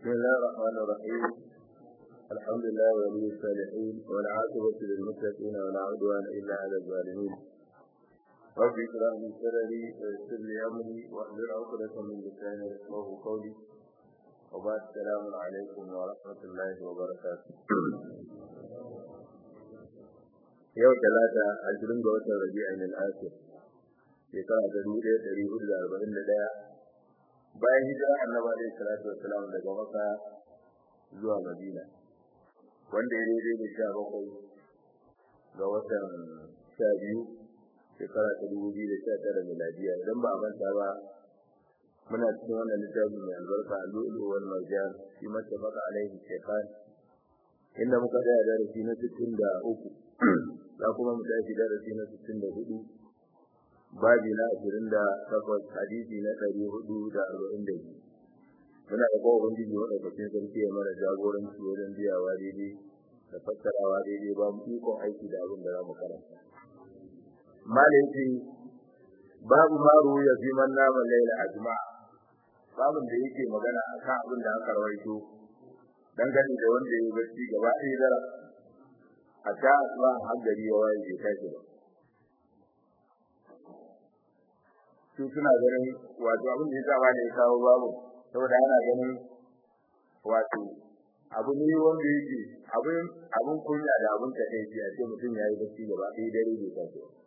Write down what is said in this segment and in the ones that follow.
بسم الله الرحمن الرحيم الحمد لله ولي الصالحين والعاقبة للمتقين ولا عدوان إلا على الظالمين رب اشرح لي صدري ويسر لي أمري واحلل عقدة من لساني يفقهوا قولي وبعد السلام عليكم ورحمة الله وبركاته yau talata ashirin ga watan rabi'in al-akhir shekara ta dubu ɗaya ɗari hudu da arba'in da ɗaya bayan hijira annabi alaihi salatu wassalam daga maka zuwa madina wanda ya daidai da sha bakwai ga watan sha biyu shekara ta dubu biyu da sha tara miladiya idan ba a manta ba muna cikin wannan littafin mai albarka a lu'ulu wal marjan shi mata baka alaihi shekhan inda muka tsaya darasi na sittin da uku za kuma mu tashi darasi na sittin da hudu babi na ashirin da takwas hadisi na ɗari hudu da arba'in da biyu muna da kowa ubangiji maɗaukakin sarki ya mana jagoranci wajen biyawa daidai da fassarawa daidai ba mu ikon aiki da abin da za mu karanta malaiki babu maru ya fi man nama laila ajma babin da yake magana akan abin da aka rawaito dangane da wanda ya barci gaba ɗaya dara a ta asuba har gari ya waye bai tashi ba su suna ganin wato abin da ya sa ne kawo babu saboda ana ganin wato abu ne wanda yake abin abin kunya da abin takeici a ce mutum ya yi bacci gaba ɗaya dare bai tashi ba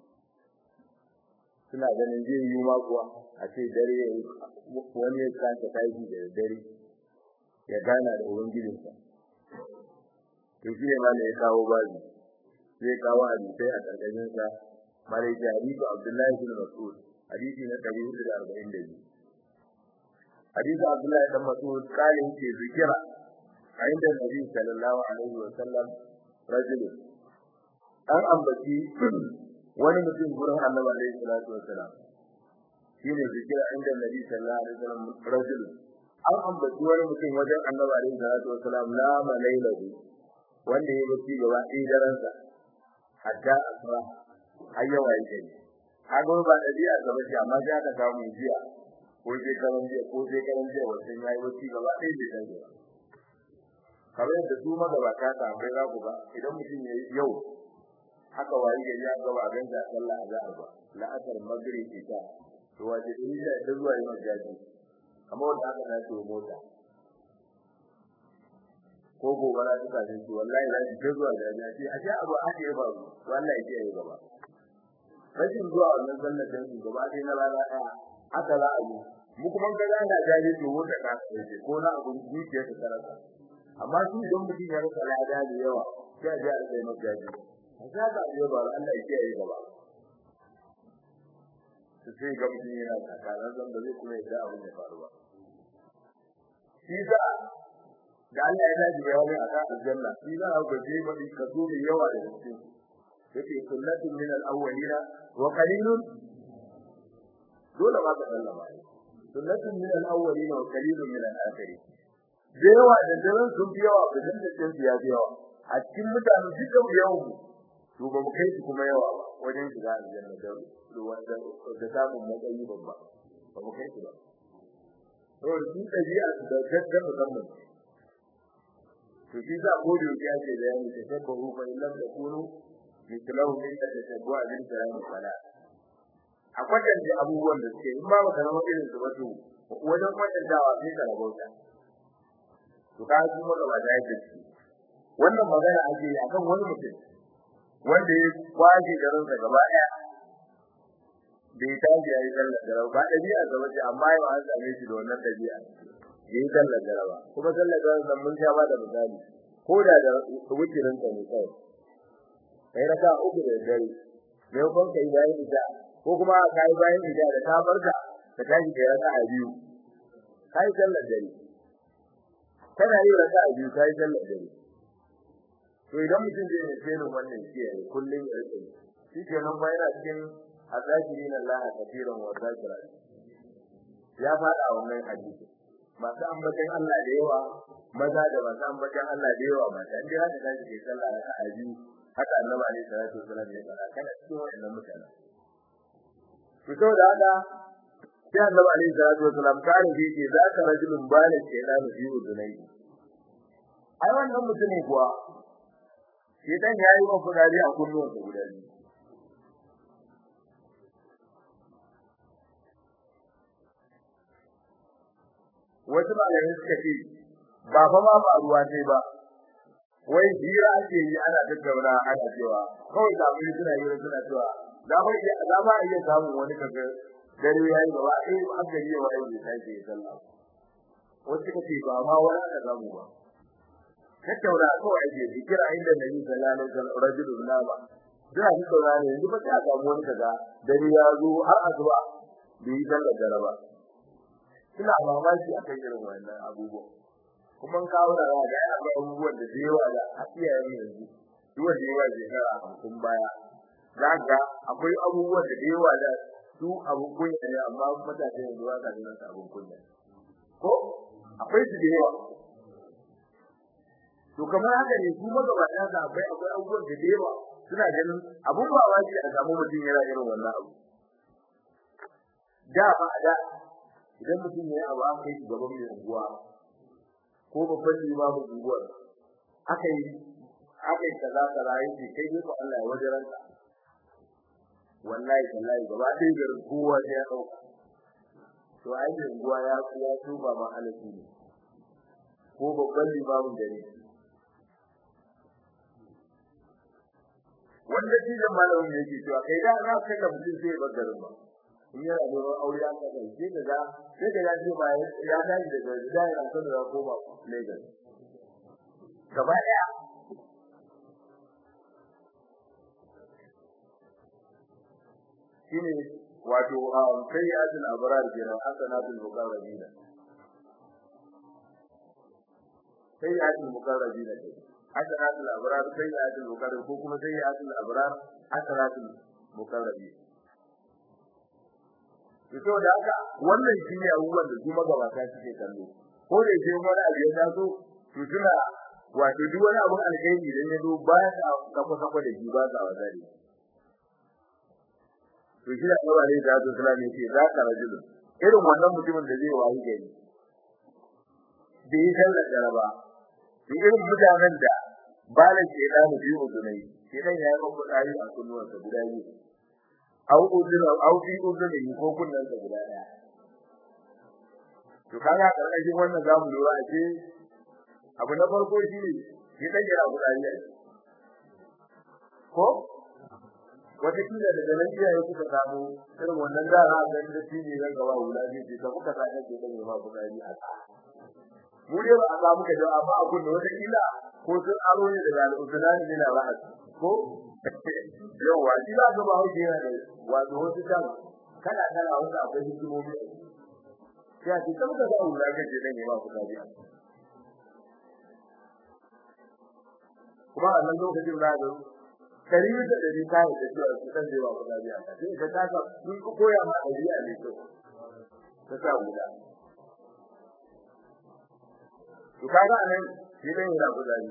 suna ganin zai yi ma kuwa a ce dare wani ya kanta tashi da dare ya gana da ubangijinsa to shi ne ma ne ya kawo babu zai kawo hadisai a ƙarƙashin sa malai hadisi Abdullahi bin Mas'ud hadisi na 442 hadisi Abdullahi bin Mas'ud kalin ce zikira a inda Nabi sallallahu alaihi wa sallam rajul an ambaci wani mutum gurin Annabi alaihi salatu wa salam shine zikira inda Nabi sallallahu alaihi wa sallam rajul an ambaci wani mutum wajen Annabi alaihi salatu wa salam la malailahu wanda ya bacci gaba ɗaya daren sa hatta asra har yawa yake kaga ba dabi'a ga bace amma ga ka samu jiya ko je karan jiya ko je karan jiya wannan yayi bacci gaba ɗaya bai dan ba kamar yadda su magabata ta bai za ku ba idan mutum ya yi yau haka wayi ga ya gaba gan da sallah azhar ba la'asar maghrib isha to waje din da ta zuwa yin jaji kamar wanda aka dace mota ko gobara ta kaje shi wallahi za ki zuwa jaji ce a ce abu ake ba wallahi ke yi gaba rashin zuwa wannan sallar da su gaba dai na rana daya haka za a yi mu kuma ga ga da jaji to wata ka ce ko na abun zuciya ta karanta amma shi don mutum ya rasa lada da yawa sai ya ji a sai jaji haka da yau ba Allah ya yi gaba sai ga mutum yana tsakanin zan da zai kuma yadda abin ya faru ba shi za da Allah ya dace bayani a kan aljanna shi za a gaje mai kaso mai yawa da cikin yake sunnatun min al-awwalina wa qalilun dole ma ka sallama sunnatun min al-awwalina wa qalilun min al-akhirin da yawa da daren sun fi yawa da dan da sun ya fi yawa a cikin mutane duka yawan to ba mu kai su kuma yawa ba wajen shiga aljanna da ruwan da da samun matsayi babba ba mu kai su ba to shi dabi'a da gaggaba musamman to shi za ko da ya ce da yani ta tabbahu fa illam takunu mislahu min tashabbu'a bil kalam sala akwai da abubuwan da suke in ba maka zama irin su ba to wajen kwatantawa sai ka rabauta to ka ji maka ba da yake wannan magana ake yi akan wani mutum wanda ya kwaje garin sa gaba daya bai tashi yayi sallar da ba dabi'a ga waje amma yau an same shi da wannan dabi'a yayi sallar da ba kuma sallar da mun sha ba da misali ko da da wucirin ka ne kai kai raka uku da dare ne kon kai bayan ida ko kuma kai bayan ida da ta barka ka tashi da raka a biyu kai sallar dare kana yi raka a biyu kai sallar dare to idan mutum zai yi sai wannan shi ne kullun ya rike shi ke nan ba yana cikin azakirin Allah kafiran wa zakira ya fada wannan hadisi masu ambatan Allah da yawa maza da masu ambatan Allah da yawa mata inda haka tashi ke sallah raka a biyu haka annabi alaihi salatu wasallam ya fara kana cikin wannan mutane to saboda haka sai annabi alaihi salatu wasalam kare shi ce za ka rajulun bala shaytanu fi udunai ai wannan mutumin kuwa shaytan ya yi wa fudari a kunnuwansa guda biyu wasu malamai suka ce ba fa ma faruwa ce ba wai hira ake yi ana tattauna ana cewa kawai da mun suna yi suna cewa za mu iya za mu iya samun wani kaga dare yayi ba ba sai an gari ya wai bai sai ya sallah wasu suka ce ba ma wani aka samu ba tattauna kawai ake zikira inda nabi sallallahu alaihi wasallam rajulun nama da shi saurare yanzu ba ta samu wani kaga dare ya zo har asuba bai yi sallar dare ba suna mamaki akan irin wannan abubuwan kuma kawo da ga akwai abubuwan da yawa da a iyayen yanzu duk wanda yawa shekara hamsin baya zaka akwai abubuwan da yawa da su abun kunya ne amma mutane yanzu ba sa ganin su abun kunya ko akwai su da yawa to kamar haka ne su magabata da akwai akwai abubuwan da yawa suna ganin abun ba wajibi a samu mutum yana irin wannan abu da ba da idan mutum ya yi abu aka yi gaban mai unguwa ko babban limamin unguwar aka yi aka yi kaza kaza yake kai ne ko Allah ya wajen ka wallahi wallahi gaba ɗaya garin kowa sai ya ɗauka to ai mai unguwa ya ya tuba ma halafi ne ko babban limamin gari wanda shi da malamin yake cewa kai da za ka ga mutum sai ya bar garin ba in yana neman aure an ka kai sai daga sai daga ji ba ya tashi daga gida ya san da koma Lagos gaba daya shine wato sayyatul abrar kenan hasanatul muqarrabina sayyatul muqarrabina hasanatul abrar sayyatul muqarrab ko kuma sayyatul abrar hasanatul muqarrabina to da haka wannan shine abubuwan da kuma gabata suke kallo ko da yake wani abu ya taso to suna wato duk wani abu alheri idan ya zo ba sa kafa kafa da shi ba sa wazari to shi da Allah ne da Allah ne ce za ka rajulu irin wannan mutumin da zai wayi gari da yi sallar jaraba to irin mutanen da balan ke da mu biyu dunai shedan ya yi maka dari a kunnuwansa guda biyu au udun au fi udun ko kunnan sa guda daya to kaga karkashin wannan zamu lura a ce abu na farko shi ne shi dan jira guda biyu ko wata kila daga nan iyaye kuka samu irin wannan gara a ganin da shi ne ran gaba wula ne ce kuka sa kake dan ba guda biyu a mu dai ba a samu ka jawa amma abun da wata kila ko sun aro ne daga al-usulani ne na ra'as ko yawa shi ba ga ba hauke yana da wato wasu kan kana kana wanda akwai hikimomi sai a ce kamar ka zauna da kake dan ba ku dadi kuma a nan lokacin da ga kari da dari kai da cewa su kan ba ku dadi sai ka taka sun ku koya ma dabi'a ne to ta sa guda to kaga anan shi dan yana ku dadi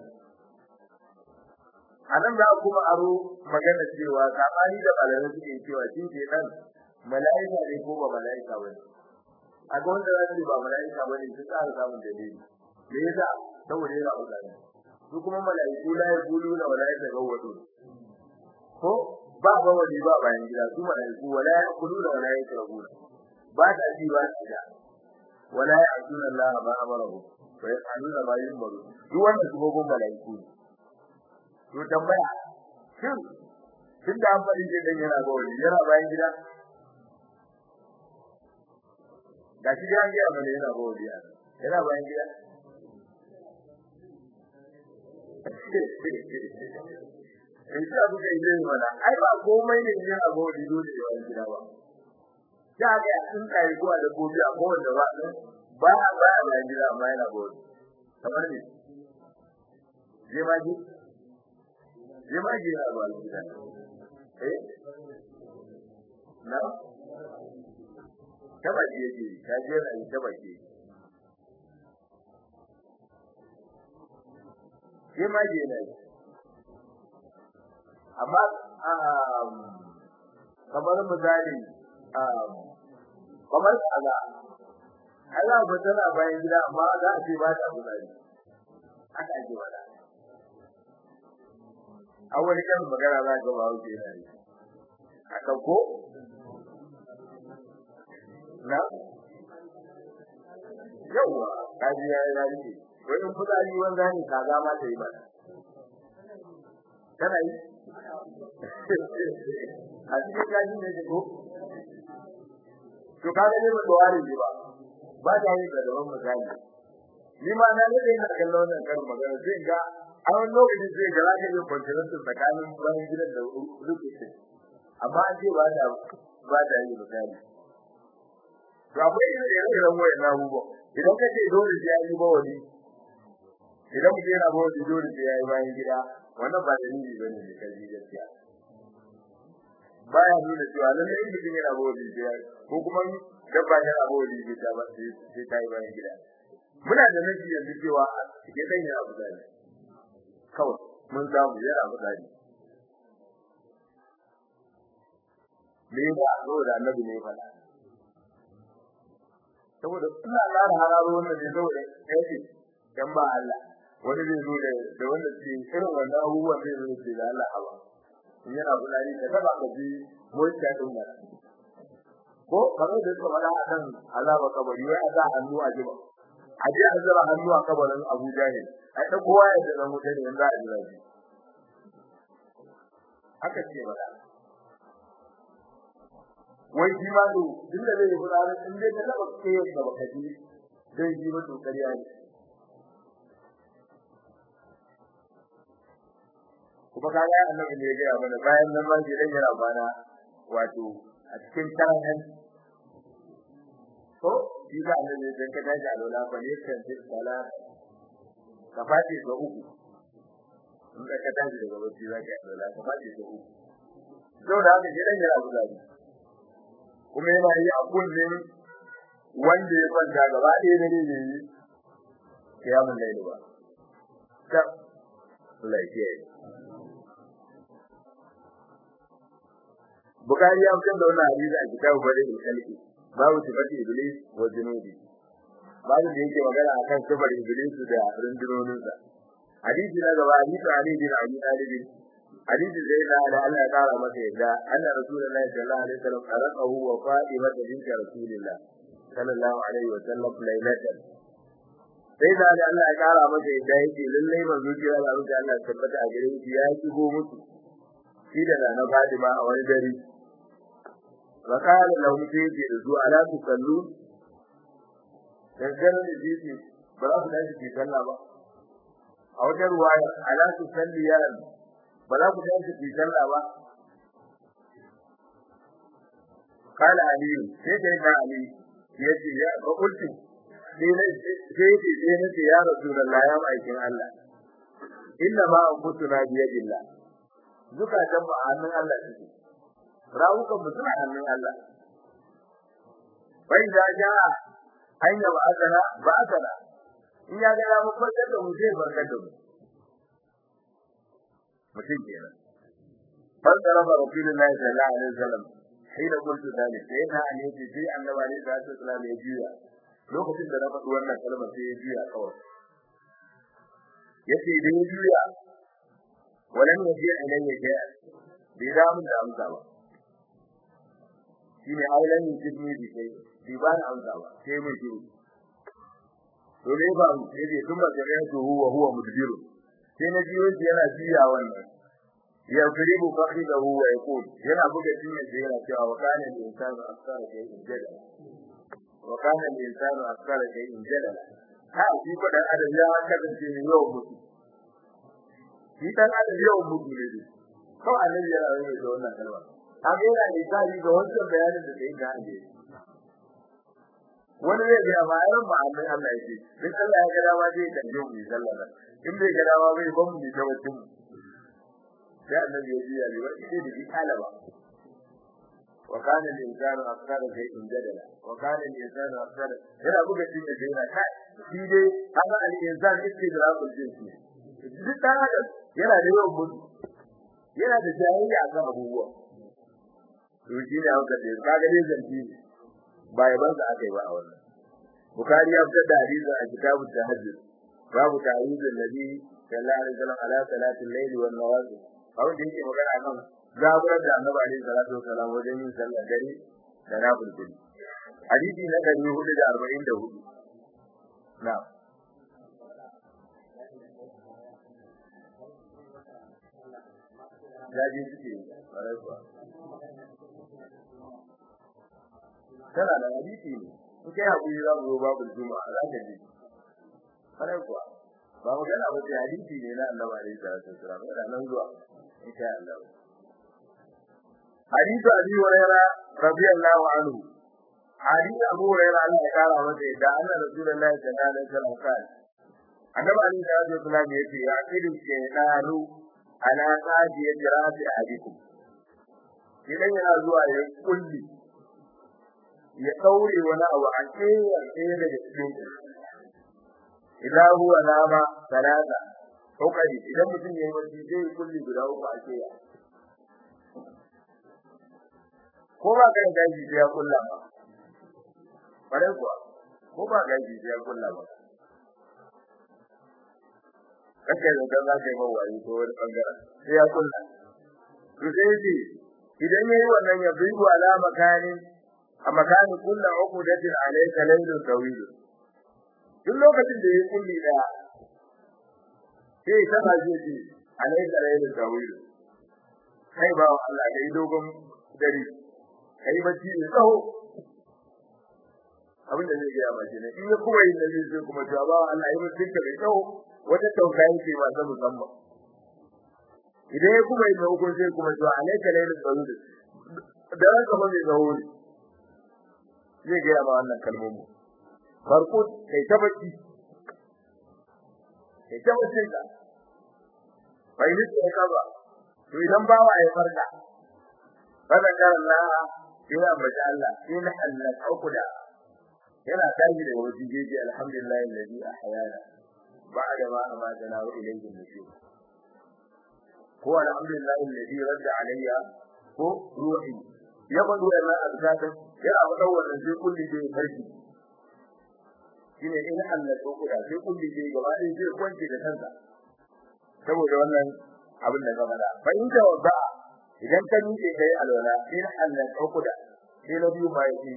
anan da kuma aro magana cewa sabani da balare suke cewa shi ke dan malaika ne ko ba malaika bane a ga wanda zai ba malaika bane su tsara samun dalili me yasa saboda yana uzani su kuma malaiku la yaqulu la malaika gawadu ko ba ba wani ba bayan gida su malaiku wala yaqulu la malaika gawadu ba ta ji ba ta wala ya'tuna Allah ma amarahu wa yaf'aluna ma yumaru duk wannan su gogon malaiku ne to tambaya shin tun da an faɗi dan yana ga wani yana bayan gida da shi an gaya mana yana ga wani yana bayan gida in sha buka ile mana ai ba komai ne yana ga wani dole ya bayan gida ba ya ga sun kai ko da gobe a kowanne ba ba ba bayan gida amma yana ga wani kamar ne je ma ji je ma ji na ba gida eh na taba ji yake ka je na yi taba ji je ma ji na amma kamar misali kamar kaza Allah ba tana bayan gida amma za a ce ba ta fitsari haka ake wada a wani kan magana za ga ba wuce yana yi akan ko na yawa kaji ya yi rarike wani fitsari wanda ne kaza ma ta yi ba tana yi a cikin kaji ne ko to kaga ne ba dawari ne ba ba ta yi da daban misali ni ma na nade ina kallon wannan karin magana sai ga a wani lokaci sai ga zaka yi kwantarar tsakanin bayan gidan da rubuce amma an ce ba da ba da yi misali to akwai irin irin wayan abubuwa idan ka ce dole sai yi ba wani idan mutum yana ba wani dole sai yi bayan gida wannan ba dalili bane ne kai gaskiya baya nuna cewa lalle in mutum yana ba wani sai ko kuma dabba yana ba wani sai ba sai ta yi bayan gida muna da nabi yanzu cewa ke dan yana buzari kawai mun samu yana buzari me ba saboda annabi ne fada saboda ina lara hararo wannan ne saboda kai dan ba Allah wani zai zo da da wanda ke irin wannan abubuwan zai zo da da Allah hawa in yana buzari da ba ka ji mota din ba ko kamar da suka fada akan azaba kabari wai aza hannu a jiba a je a zura hannu a kabarin Abu Jahil ai da kowa ya da zama mutane yanzu a jira shi haka ce ba wai shi ma to din da zai fara in dai ka taba kai da baka ji dai ji mutu kariya ne kuma kaga annabi ne ya ga mana bayan nan ma shi dan yana bana wato a cikin taran ko shi da annabi dan ka dace alwala fa ne kan ji sala ka fadi ga uku in ka dace daga wacce za ka alwala ka fadi ga uku to da haka gidan ya abu da kuma yana yi a kullum wanda ya kwanta gaba ɗaya ne ne yi kiyamun laili ba ta lafiya Bukari ya fitar da wannan hadisi a kitabu Bari al-Khalqi babu sifati iblis wa junubi babu da yake magana akan sifar iblis da rundunoninsa hadisi na gaba hadisi ali bin abi talib hadisi zai da da Allah ya kara masa yadda anna rasulullahi sallallahu alaihi wasallam qaraqahu wa fatima bint rasulillah sallallahu alaihi wasallam lailatan sai da da Allah ya kara masa yadda yake lalle manzo kira da Allah ya tabbata a gare shi ya shigo musu shi da na Fatima a wani dare وقال لهم سيدي رجوع على تصلون dangane da jiki ba za su dace ki sallah ba a wajen ruwaya ala su salli ya ba za ku dace ki sallah ba kala ali sai dai na ali yace ya ba kulti sai ne sai ce sai ne ya rasulullahi ya aikin Allah inna ma anfusuna bi yadillah zukatan mu a hannun Allah take rawukan mu suna hannun Allah bai da ja hanya ba azana ba azana in ya ga mu farkar da mu zai farkar da mu mutum kenan farkar da rasulullahi sallallahu alaihi wasallam hina qultu dalik sai na ne ce sai annabi alaihi wasallam ya juya lokacin da na faɗi wannan kalmar sai ya juya kawai yace idan ya juya walam yaji ilayya shay'an bai da mun da amsa ba shine aulan jibni bi kai bi ba na amsa ba sai mun ji to ne ba mu sai dai kuma da yanzu huwa huwa mudbiru sai na ji wani yana jiya wannan ya karibu fakhidahu huwa yaqul yana buga cikin da yana cewa wa kana insanu akthara shay'in jadala wa kana insanu akthara shay'in jadala ha shi ko dan adam ya kasance ne yau mutu shi dan adam yau mutu ne ko annabi ya rayu da wannan kalma amma yana da tsari ga wannan bayanin da kai ga ande wani ne ga ma yaran ba Allah Allah yake in Allah ya ga dama zai kan yau bi sallah in bai ga dama bai ban mu da wacin sai annabi ya ji ya bi wani sai da kalaba wa kana al-insanu akthara shay'in jadala wa kana al-insanu akthara yana buga shi da yana kai shi dai haka al-insan istidrakul jinsi duk dan adam yana da yawan mutu yana da jahiliya akan abubuwa to shi ne haka dai kaga dai zanti ba ya banza aka yi ba a wannan bukari ya fitar da hadisin a kitabut tahajjud babu ta'awuzul nabi sallallahu alaihi wasallam ala salatil layli wan nawazil abin da yake magana kan zaburar da annabi alaihi salatu wasallam wajen yin sallar dare da nafilin hadisi na 444 na'am jaji suke ƙwarai kuwa tana da hadisi ne in kai hakuri za mu zo babu juma'a za ka ji ƙwarai kuwa ba mu gana ba sai hadisi ne na annabi alaihi salatu wasallam yana nan zuwa in sha Allah hadisi abi hurairah radiyallahu anhu hadisi abu hurairah Allah ya kara masa yadda annabi rasulullahi sallallahu alaihi wasallam kan annabi alaihi salatu wasallam yace ya kidu shaytanu ala qadi jirati ahadikum idan yana zuwa ya kulli ya daure wani abu a kewar ɗaya daga cikin idan huwa nama talata kokari idan mutum yayi wani zai kulli guda uku a keya ko ba kai gaji sai ya kulla ba bare kuwa ko ba gaji sai ya kulla ba kake da dan za ka yi mawayi ko wani bangaren sai ya kulla to sai ce idan yayi wannan ya bi ala makanin a makanin kullu uqdatin alayka laylun tawil duk lokacin da yayi kulli daya sai ta haje ce alayka laylun tawil kai ba Allah da dogon dare kai bacci ne tsaho abin da zai ga ba ne in ya kuma yin da zai kuma to ba Allah ya mutunta mai tsaho wata tausayi ce ba ta musamman idan ya kuma yi na hukun sai kuma zuwa alaika lailin tsaro da ran kama mai tsawo ne zai gaya ma wannan kalmomi farko kai ta bacci kai ta bacci ka bai nufi ya kaba to idan bawa ya farka kada kar Allah ina maja Allah ina Allah aukuda yana tashi da wajen jeji alhamdulillah alladhi ahyana بعد ما أماتنا وإليه النشور هو الحمد لله الذي رد علي هو روحي يقول ما أبساته يرى مدور في كل شيء فرشي shine in Allah ko kuda sai kulli je gaba ɗaya sai kwanci da kansa saboda wannan abin da gaba da fa in da wada idan ka miƙe kai alwala in Allah ko kuda sai na biyu ba yake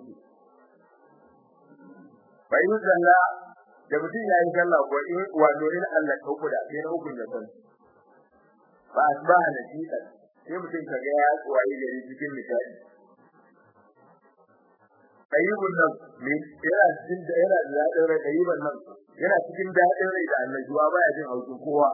fa in zalla da mutum ya yi sallah ko in wato in Allah ko kuda sai na hukun da kansa ba asbaha nasita sai mutum kaga ya tsawaye gari cikin misali ayyubun nan ne yana cikin da yana da dadin rai ayyuban nan yana cikin dadin rai da annajuwa baya jin haushin kowa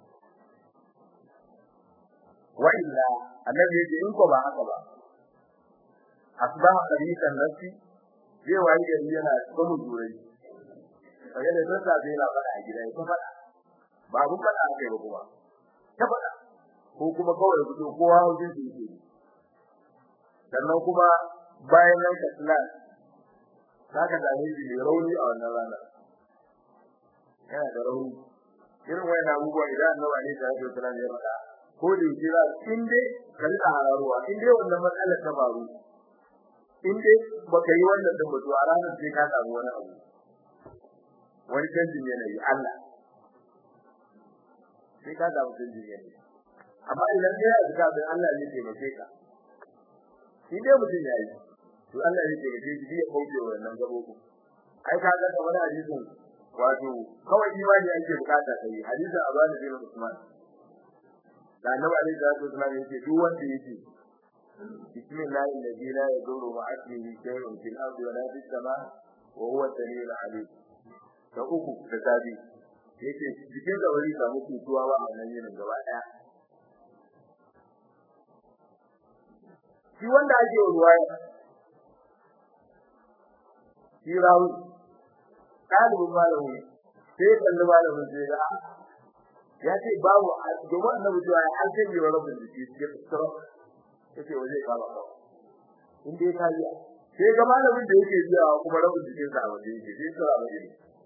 wa illa annabi yace in ko ba haka ba asbaha qarisan nafsi zai wayi gari yana kuma jurai kaga da sassa zai na fada a gida ya fada ba abun fada ake ba kuma ta fada ko kuma kawai fito kowa haushin su yake sannan kuma bayan nan ka tsala saka da hiji ne rauni a wannan rana yana da rauni irin wayan abubuwa idan annabi ne sai ya tsala ya faɗa ko da yake za in dai ka rika hararuwa in dai wannan matsalar ta faru in dai baka yi wannan din ba to a ranar sai ka samu wani abu wani canjin yanayi Allah sai ka samu canjin yanayi amma idan kai ya zuka da Allah ne ke mace ka shi dai mutum yayi to Allah ne ke mace shi ya kauce wannan gabobi ai ka ga kamar hadisin wato kawai imani ake bukata kai hadisin Abani bin Usman da Annabi alaihi salatu wasallam yake duk wanda yake bismillahi alladhi la yadurru ma'a ismihi shay'un fil ardi wa la fis sama' wa huwa as-sami'ul 'alim da uku da sabi yake jikin da wani samu kutuwa ba a wannan yinin gaba daya shi wanda ake ruwaya shi rawu kalibin malamin sai kalli malamin sai ga ya ce babu domin annabi cewa ya an canje wa rabin jiki ya tsara yace waje ka ba in dai ka yi sai ga malamin da yake biya kuma rabin jikin sa waje yake sai tsara waje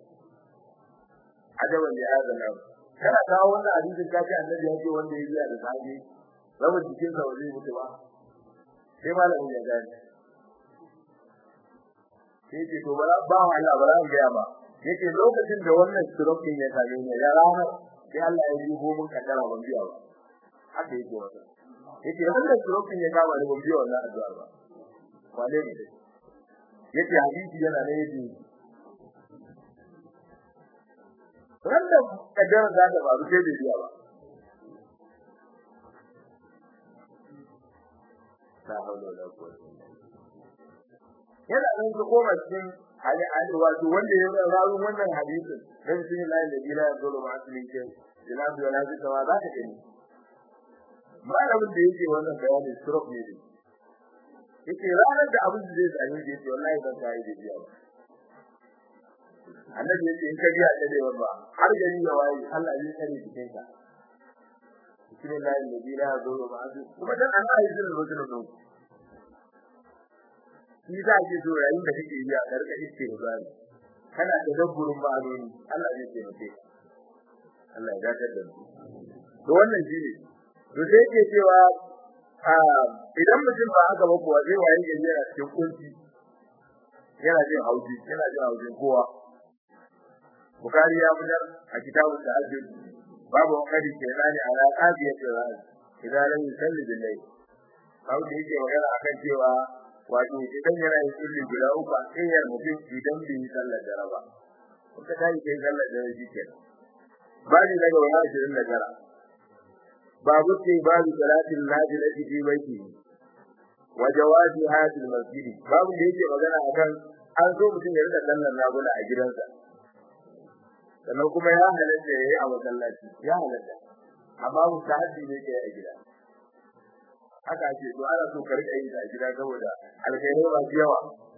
ajaban ya azana kana kawo wannan hadisin ka ce annabi ya ce wanda ya biya da sahabi rabin jikin sa waje mutu ba sai malamin ya gani sai ce to bara ba Allah bara ga ya ba yake lokacin da wannan stroke ya same ni ya rana sai Allah ya yi gomin kaddara ban biya ba haka yake wata yake wannan stroke ya kama ni ban biya wannan addu'a ba wale ne yake hadisi yana ne yake wanda kaddara za ta faru sai bai biya ba ta haula da quwwata yana nan su koma cikin hali hali wato wanda ya rawu wannan hadisin dan sun yi layin da bila ya zolo ma asalin ke jinabi wala ji tawa za ka gani malamin da yake wannan bayanin stroke ne ne yake ranar da abin da zai tsani da yake wallahi ban sai da biya ba annabi yake in ka biya da dai ba har gari ya waye Allah ya kare cikin ka bismillah la ilaha illallah kuma dan Allah ya zura rojin nan shi za ki zo yayin da kake yi a karka iske rubani kana da dabburin ma'anoni Allah zai taimake ka Allah ya dadar da mu to wannan shi ne to sai yake cewa idan mutum ba haka ba kuwa zai waye gari yana cikin kunci yana jin hauji yana jin haujin kowa Bukhari ya fitar a kitabun da ake babu wakari ke nani ala qadiyat al idan lam yusalli bil layl babu da yake magana akan cewa wato idan yana yin kulli guda uku a tsayar mutum idan bai yi sallar dare ba kuka tayi kai sallar dare shi ke babu daga wani ashirin da tara babu ce babu salatin nafila fi baiti wa jawazi hadil masjid babu da yake magana akan an so mutum ya rika sallar nafila a gidansa sannan kuma ya halatta yayi a masallaci ya halatta amma mustahadi ne kai a gida haka ake to ana so ka rika yin a gida saboda alkhairai ba yawa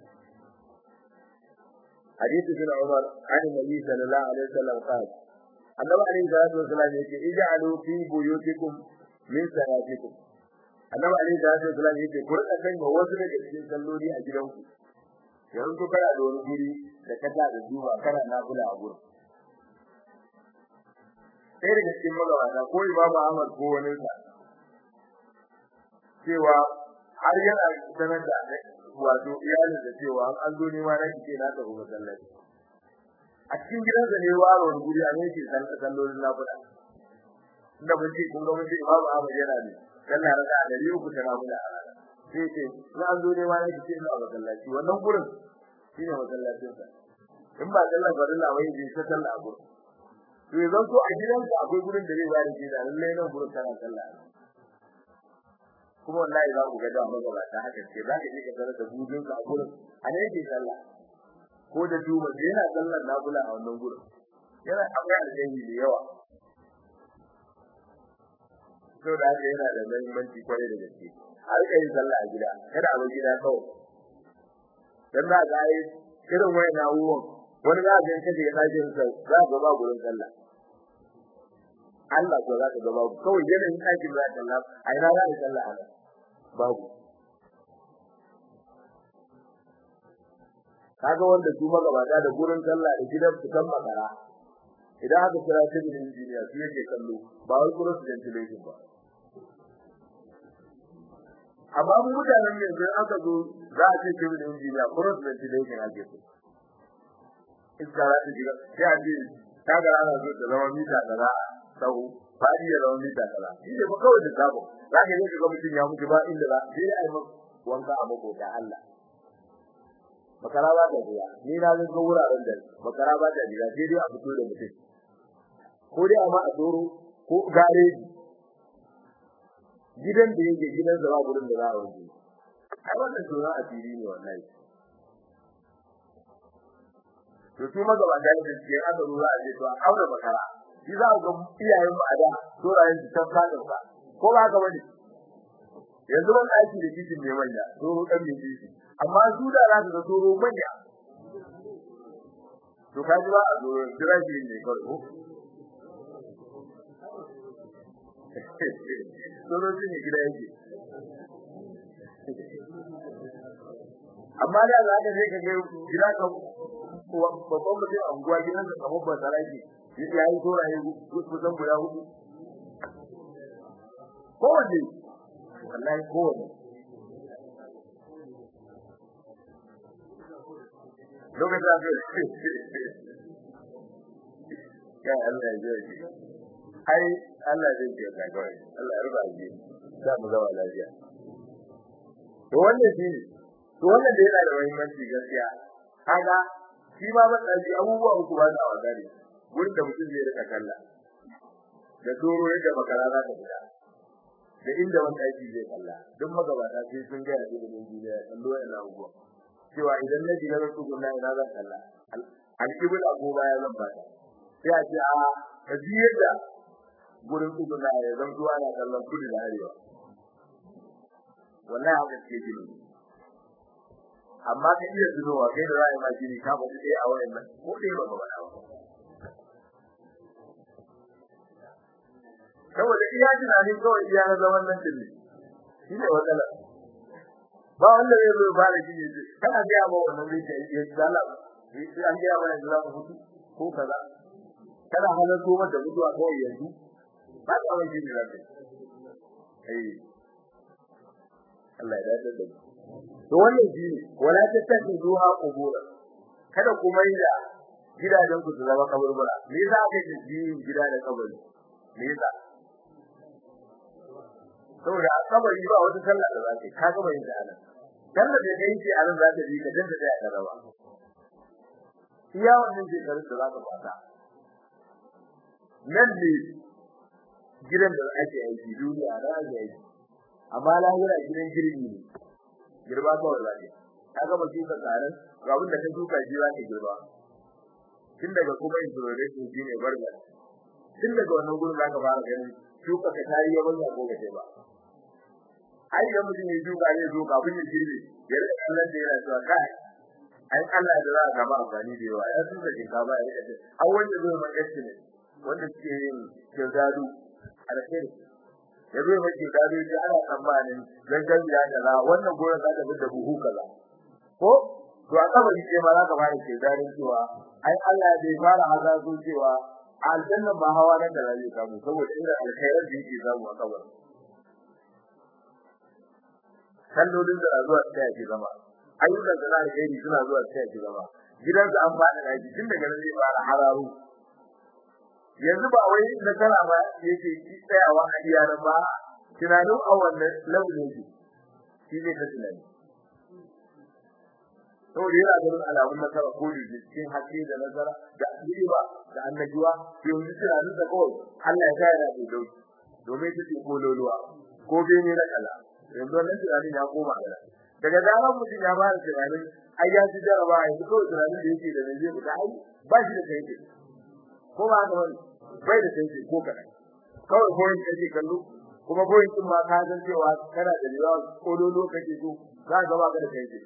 hadisi bin Umar an nabi sallallahu alaihi wasallam qala annabi alaihi salatu wasallam yake ij'alu fi buyutikum min salatikum annabi alaihi salatu wasallam yake ku rika kai ma wasu daga cikin salloli a gidanku yanzu kana da wani guri da ka da duba kana nafila a gurin sai daga cikin magabata ko imamu Ahmad ko wani sa cewa har yana sanar da wato iyalin da cewa an zo ne ma na kike na tafi masallaci a cikin gidansa ne waro wani guri a ne ke san sallolin lafiya inda mun ce kun ga mun ce imamu Ahmad yana ne sallah raka a dari uku ta lafiya a rana sai ce na an zo ne ma na kike na masallaci wannan gurin shine masallacin sa in ba sallah farilla wai je ta sallah a gurin to yanzu ko a gidanka akwai gurin da zai bada shi da lallai nan gurin kana sallah kuma wallahi za ku ga da magabata haka ce za ka je ka tarar da bujin ka a gurin a ne yake sallah ko da duba da yana sallar nafila a wannan gurin yana akwai alheri da yawa to da haka yana da muhimmanci kwarai da gaske har ka yi sallah a gida kada a bar gida kawai dan za ga yi irin wayan abubuwan wani za ga kaje ya dace sa za ga ba gurin sallah Allah ko za ka ga babu kawai yanayin aikin za ka Allah a ina za ka sallah ana babu kaga wanda su magabata da gurin sallah da gidan su kan makara idan aka kira civil engineer su yake kallo ba wai cross ventilation ba amma mu mutanen ne idan aka zo za a ce civil engineer cross ventilation ake so iska za ta shiga sai a ce ta ga ana so ta zama mita kaza sau fadi ya zama mita kaza shi ne ba kawai da sabo za ka je ka ga mutum ya mutu ba inda za sai ai wanka a makota Allah makara ba ta biya ni na ga wuraren da makara ba ta biya sai dai a fito da mutum ko dai amma a doro ko gareji gidan da yake gidan zama gurin da za a wuce ai wannan tsoron asiri ne wallahi to su magabata da suke aka rura a to a aure makara shi za ga iyayen mu a da sorayen su tan fadin ka ko ba ka bane yanzu ban aiki da titin ne manya to dan ne titi amma su da za su ga soro manya to ka ji ba a zo jira shi ne kawai ko soro shi ne gida yake amma da za ka je ka ga gida ka babban mutum a unguwa gidan sa kamar ba saraki ya yi toraye kusan guda hudu kowanne wallahi kowanne lokacin da ya Allah ya ji ai Allah zai ji ka kawai Allah ya ruba ji za mu zama lafiya to wannan shi to wannan da yana da muhimmanci gaskiya kaga shi ma ban daji abubuwa uku ba za a wazari gurin da mutum zai rika kalla da doro yadda makara za ta fita da inda wani aiki zai kalla duk magabata sai sun ga da ilimin duniya kallo yana abubuwa cewa idan na ji na rasu gunna ina zan kalla alkibul agoba ya zan bata sai a ce a ka ji yadda gurin tsuguna ya zan zuwa na kallon kudu da arewa wallahi haka ke gini amma ka iya zunowa kai da ra'ayi ma gini ka ba sai a wayan nan ko dai ba ba ba saboda iya tunanin kawai iya na zaman nan din shi ne matsala ba wanda zai zo ba da shi ne kana ga ba wannan zai ce ya zala sai an ga ba da zaka mutu ko kaza kana halar ko mata mutuwa kawai yanzu ba ta wani ne zaka eh Allah ya dace da to wannan shi ne wala ta tafi zuwa kubura kada ku mai da gidajen ku su zama kaburbura me yasa aka ji gida da kabari me yasa saboda a kabari ba wata sallah da zaka ka ga bai da nan sallah da kai ce anan zaka ji ka danta da ya rawa iya wannan ce karin da zaka fata nan ne gidan da ake aiki duniya da ake aiki amma lahira gidan girbi ne girba ba wallahi kaga ba kika tsarin ga abin da ka duka ji zaka girba tun daga kuma introduction shine barga tun daga wannan gurin zaka fara ganin shuka ka tayi yawan ko ba ba ai da mutum ya duka ne zo kafin ya girbe ya rika kallon da yana cewa kai ai Allah da za ka ba amfani da yawa ya tuka shinkafa ya rika ce an wanda zai ma ne wanda ke yin kirdadu alkhairi ya zo mai kirdadu ya ana tsammanin gangan ya kaza wannan goyon za ta bi da buhu kaza ko to a kabari ce ma za ka fara kirdadun cewa ai Allah bai fara hazazo cewa aljanna ba hawa nan da zai samu saboda irin alkhairar da yake samu a kabarin kallolin da zuwa ta yake zama ayyukan da zai kai suna zuwa ta yake zama gidan su an fada daji tun daga nan zai fara hararu yanzu ba wai da kana ba yake tsayawa a iyalan ba tunanin a wannan level yake shi ne ta tunani saboda yana ganin alamun nasara ko da cikin haske da nazara da ba da annajuwa yanzu tunanin da kawai Allah ya kare da dauki domin ta ce kololuwa ko bene na kala yanzu wannan tunanin ya koma gaba daga zaman mutum ya fara tunanin ai ya ji jaraba ai ko tunanin da yake da zai fita ai ba shi da kai ko ba haka bane bai da kai ko kada kawai ko yin kace kallo kuma ko yin ma ka san cewa kana da riwa ko dolo kake so za ka ba ka da kai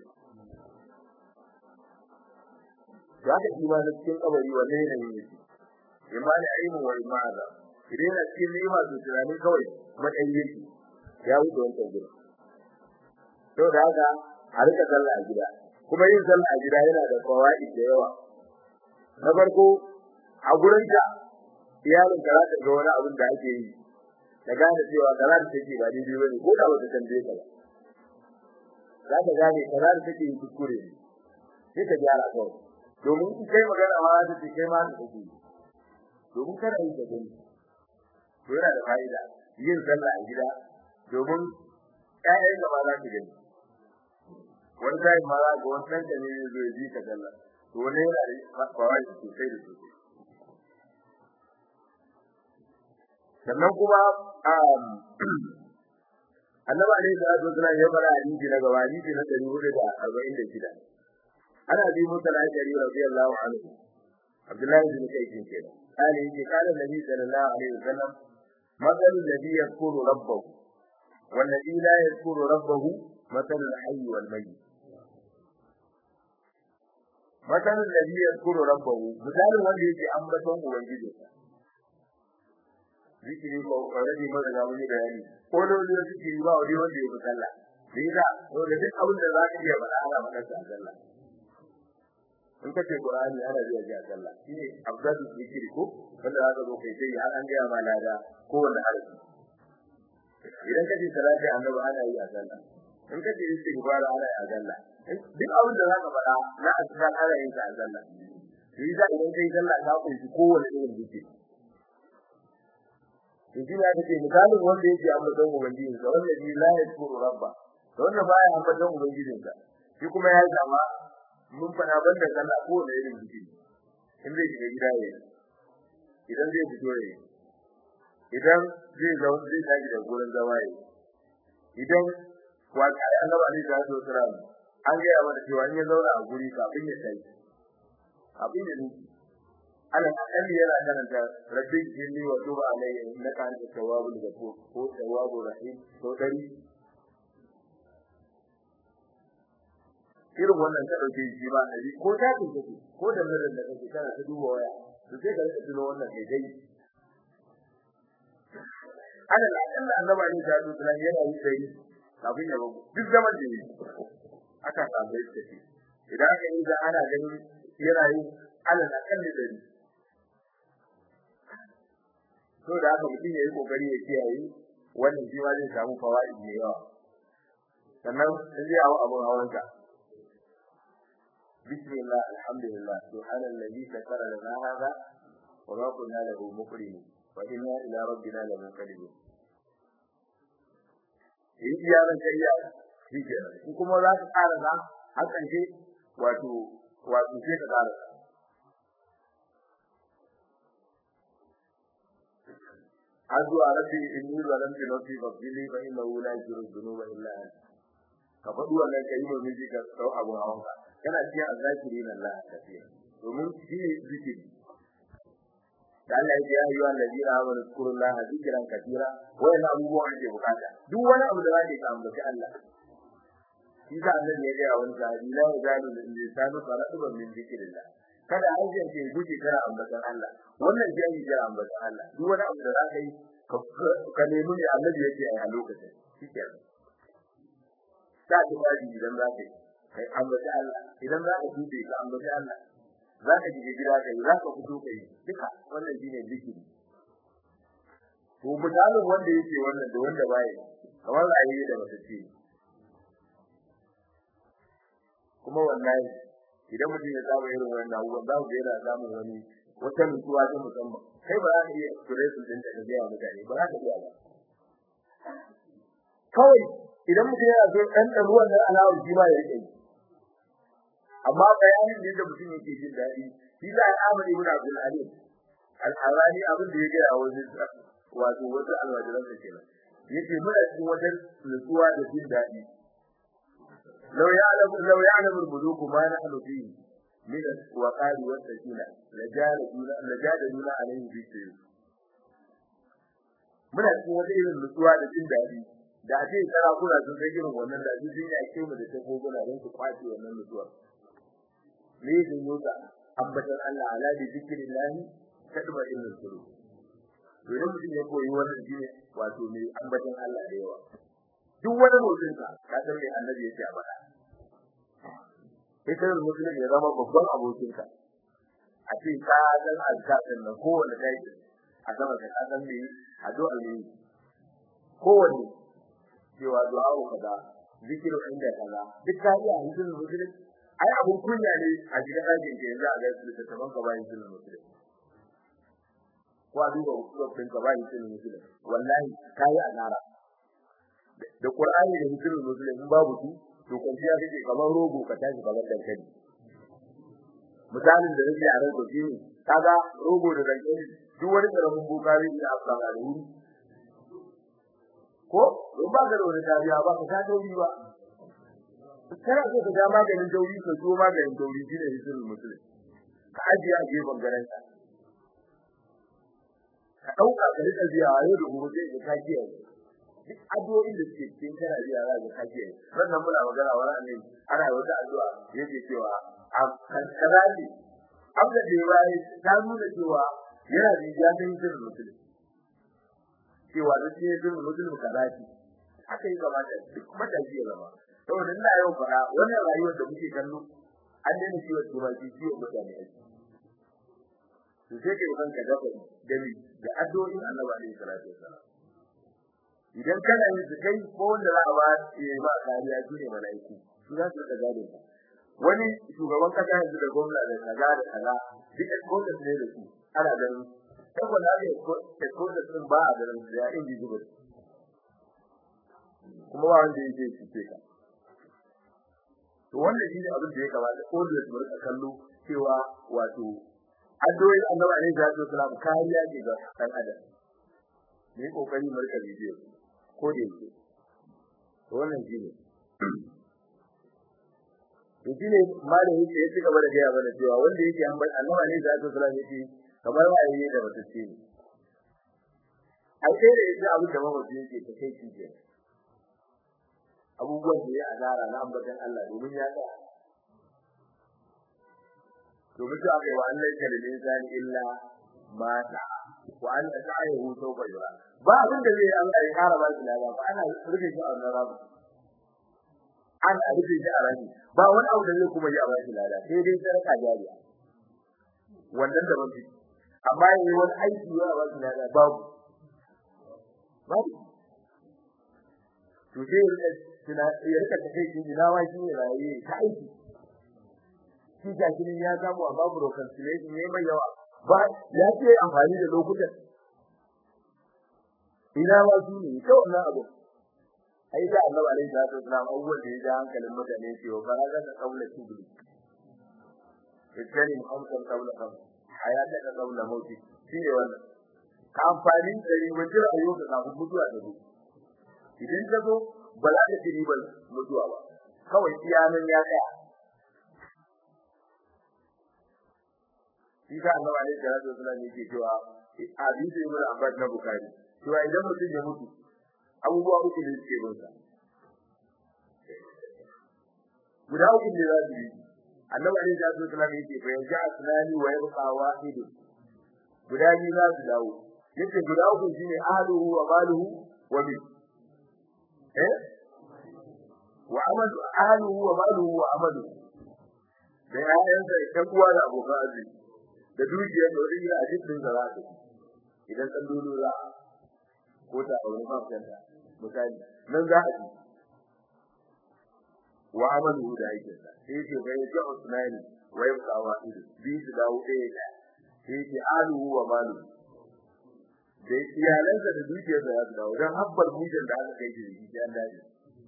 ya ka imanin cikin kabari wannan ne ne imani ayyuhu wa imana idan na cikin ni'ima to tunanin kawai matsayin yake ya wuce wancan gurin to da haka a rika sallah a gida kuma yin sallah a gida yana da fawaid da yawa na farko a gurin ka iyalin ka za ta ga wani abin da ake yi da gane cewa kaza da take ba daidai bane ko da wata tambaye ka ba za ka gane kaza da take yi kuskure ne sai ka gyara kawai domin in kai magana ma za ta ce kai ma ka kake domin kada yi da gani to yana da fa'ida yin sallah a gida domin ƴaƴan da ma za su gani wani sai ma za ga wani ɗan ne zai ji ka sallah to wani yana da kawai sosai da sosai sannan kuma annabi alaihi salatu wasallam ya fara hadisi na gaba hadisi na 446 ana bi musa al-ashari radiyallahu anhu abdullahi bin kayyin kenan قال يجي قال النبي صلى الله عليه وسلم مثل الذي يذكر ربه والذي لا يذكر ربه مثل الحي والميت مثل الذي يذكر ربه مثال wanda yake ambaton ubangiji zikiri ko already mun ga wani bayani ko dole zikiri ba wani wanda yake sallah bisa to da duk abin da zaka iya faɗa ana faɗa sallah in kace qur'ani ana zuwa ga sallah shine afdalu zikiri ko wanda zaka zo kai sai har an ga ma lada ko wanda harfi idan kace salati annabi ana yi a sallah in kace istighfar ana yi a sallah duk abin da zaka faɗa na a cikin ana yin sa a sallah shi da idan kai sallah ka kunshi kowanne irin duke to shi ya kace misalin wanda yake ambaton ubangiji sa wanda shi la yashkuru rabba to wanda baya ambaton ubangijin sa shi kuma ya zama mun fara banda sallah kowanne irin duke in zai shiga gida ne idan zai fito ne idan zai zauna zai tashi da gurin zama ne idan wata ai annabi alaihi salatu wasalam an ga ya mana cewa in ya zauna a guri kafin ya tashi abin da nufi ala akalli yana karanta rabbi jinni wa tuba alayya innaka anta tawwabul ghafur ko tawwabur rahim ko dari irin wannan ta dauke shi ba nabi ko ta ce kake ko da nan da kake kana ta duba waya to sai ka rika tuno wannan kai dai ala akalli annabi ne da su tunan yana yi dai kafin ya bugu duk zaman da yi aka samu yadda shi idan aka yi da ana ganin yana yin ala akalli dai to da haka mutum ya yi kokari ya kiyaye wannan shi ma zai samu fawaid mai yawa sannan in zai hawo abun hawanka bismillah alhamdulillah subhanallazi sakara lana hada wa ma kunna lahu muqrinin wa inna ila rabbina lamunqalibun in iya ran kai ya shi kenan in kuma za ka ƙara da hakan ce wato wato sai ka ƙara addu'a rabbi inni zalamtu nafsi faghfirli fa innahu la yaghfiru dhunuba illa anta ka faɗi wannan kai mun miji ka sau abu hawan ka kana cikin azzakirin Allah kafiya domin shi ne zikiri da Allah ya yi ayyuhan ladina amanu zkurullaha zikran katira wannan abubuwan ake bukata duk wani abu da zaka yi ka ambaci Allah shi da annabi ya ga wani sahabi la yazalu lisanu faratuban min zikrillah kada harshen ke guje kana ambatan Allah wannan shi ake kira ambatan Allah duk wani abu da zaka yi ka nemi ne annabi yake a lokacin shikenan ta ji baji idan zaka yi kai ambatan Allah idan zaka tuce ka ambatan Allah zaka ji gida kai zaka fito kai duka wannan shine zikiri to misalin wanda yake wannan da wanda baya kamar rayuwa da mutaci kuma wallahi idan mutum ya saba irin wannan abubuwan za ku ga yana samun wani wata nutsuwa ta musamman kai ba za ka iya expression din da ga mutane ba za ka iya ba kawai idan mutum yana so dan dan ruwan nan alawar shi ma ya rike amma bayanin da mutum yake jin daɗi shi da Ahmad ibn Abdul Alim al-Harani abin da ya ga wajen wato wata alwajiran sa kenan yace muna cikin wajen nutsuwa da jin daɗi لو يعلم لو يعلم الملوك ما نحن فيه من الوقار والسكينة لجادلنا لجادلنا عليه بالسيف muna cikin wata irin nutsuwa da jin daɗi da a ce sarakuna sun san irin wannan da su sun yi mu da ta koguna don su kwace wannan nutsuwa me yake nuna ambatan Allah ala bi zikrillahi kadba ilmin suru to idan mutum ya koyi wannan shine wato mai ambatan Allah da yawa duk wani motsin ka ka san me annabi yake a bada sai kai mutum ya zama babban abokin ka a ce ka san alƙatin nan kowanne kai a sama ka san me addu'a ne kowanne cewa du'a kaza zikiru inda kaza duk ka yi a hadisin muslim ai abun kunya ne a cikin ɗakin ke yanzu a ga su ta taban ka bayan sunan muslim ko a duba usulun ka bayan sunan muslim wallahi kai azara da Qur'ani da hadisin muslim in babu su to kwanciya kake kamar rogo ka tashi kamar dankali misalin da nake a ranko shine kaga rogo da dankali duk wani karamin bukari da aka ga da wuri ko in ba ka da wani dariya ba ka ta dauri ba kana so ka ga maganin dauri ka so maganin dauri shine hadisin muslim ka ajiye a gefen garan ka ka dauka ka rika biya yau da gobe sai ka kiyaye duk addu'o'in da suke cikin kana biya za ka kaje wannan muna magana wani annabi ana wata addu'a yake cewa a kankara ne abda da yayi ta nuna cewa yana da ya san sirrin musulmi cewa da shi sirrin musulmi kaza ce haka yi gaba da duk mataji ya zama saboda ina yau fara wannan rayuwar da muke kallo an daina ciwon turanci ciwon mutane ake to sai kai kanka dafa dami da addu'o'in annabi alaihi salatu wasallam idan kana yin su kai ko wanda za a ba ya ba kariya shine malaiku su za su gado wani shugaban kasa yanzu da gwamna da kaza da kaza duk exposure ne da su ana ganin saboda haka exposure din ba a ganin da individual kuma ba wanda yake cike ka to wannan shi ne abin da ya kamata ko da su rika kallo cewa wato addu'o'in annabi alaihi salatu wasallam kariya ce ga dan adam ne kokari mu rika bidiyo ko da yake to wannan shi ne to shi ne malami yake ya ci gaba da gaya mana cewa wanda yake annabi alaihi salatu wasallam yake kamar waye da wata ce ne ai sai da yake abin da mamaci yake ta kai shi abubuwan da ya azara na ambatan Allah domin ya tsaya domin ta kai wa Allah ya da insani illa ma ta wa an ta ayyuhu sawfa yura ba abin da zai Allah ya kara ba shi lada ba ana rufe shi a wannan rabu ana rufe shi a rabi ba wani abu da zai kuma yi a ba shi lada sai dai sarka jariya wannan da mafi amma yayi wani aiki ya ba shi lada babu babu to sai tuna ya rika take shi ina wa shi ne rayi ta aiki shi ga shi ya samu a babu reconciliation ne mai yawa ba ya ce amfani da lokutan ina wa shi ne to wannan abu ai da Allah alaihi salatu wasallam abubuwan da ya ja hankalin mutane cewa faraga da kaula tibli idan hamsan kaula kam hayata da kaula mauti shi ne wannan ka amfani da riwancin ayyuka kafin mutuwa da zo idan ka zo ba za ka ci ribar mutuwa ba kawai iyanan ya tsaya shi ka annabi alaihi salatu wasallam yake cewa hadisi ibn abbas na bukari cewa idan mutum ya mutu abubuwa uku ne suke bin sa guda uku ne za su yi annabi alaihi salatu wasallam yake fa yanzu asnani wa yabqa wahid guda biyu za su dawo yace guda uku shine ahluhu wa maluhu wa bi eh wa amalu ahluhu wa maluhu wa amalu da ayyansa da kuwa da abokan arziki da dukiyar da wani a cikin da za ta idan san dole za ko ta aure ba kanta misali nan za a ji wa amalu da yake sa sai ce bai ji usmani wa yabqa wahid bi su dawo ɗaya da sai ce aluhu wa malu da iyalansa da dukiyar da za su dawo dan habbar mijin da aka kai shi da an dace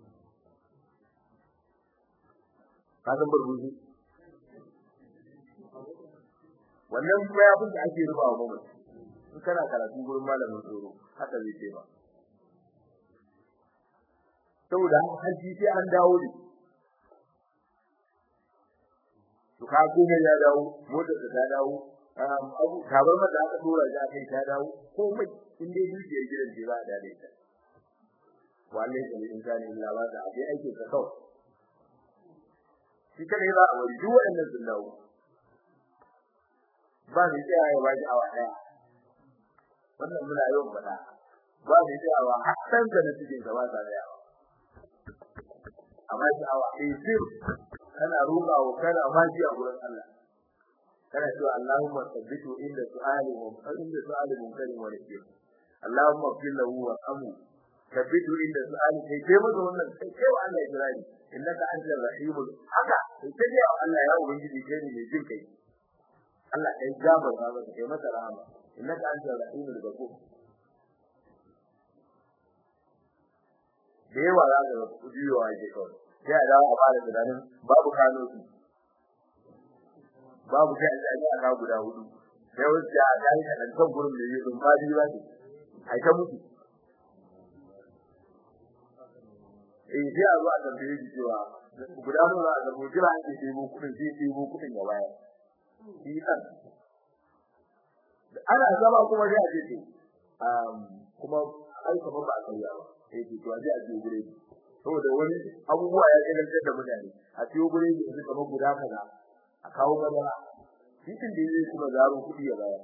ka san barbuji wannan mayafin da ake rubawa mamaci in kana karatu gurin malamin tsoro haka zai ce ba saboda haji sai an dawo ne to ka kuma ya dawo motar da ta dawo abu kabar mata aka dora shi kai ta dawo komai in dai dukiyar gidan ce za a dade ta wallahi da insani illa ba da abin aikin ka kawai shi kada ba a wani duk waɗannan sun dawo ba ni tsaya ya ba awa daya wannan muna yawan faɗa ba ni tsayawa hakan da na cikin gaba ta da yawa amma shi awa eh sir kana roƙa wa kana maji a gurin Allah kana cewa Allahumma sabbitu inda su'ali wa inda su'ali munkarin wa nakir Allahumma fil lahu wa amu sabbitu inda su'ali kai kai masa wannan kai kai wa Allah jirani innaka antal rahimul haka kai kai wa Allah ya ubangiji kai ne mai jin kai Allah kai gabar ba masa kai masa rahama innaka antal rahimul ghafur da yawa za ka kujiyowa ke kawai sai a dawo a fara tunanin babu kano su babu kai da ya ga guda hudu sai wasu ya ga ka dan kan gurin da yake ba biyu ba ce ai ta mutu eh sai a zo a tambaye shi cewa guda nawa za a zabo jira ake ɗebo kuɗin sai ɗebo kuɗin ya bayar shi kan ana zama kuma sai a ce to kuma ai kamar ba a sauya ba sai to a je a je gure saboda wani abubuwa ya kalantar da mutane a ciwo gure ne su kamar guda kaza a kawo madara cikin da zai kuma zaro kuɗi ya bayar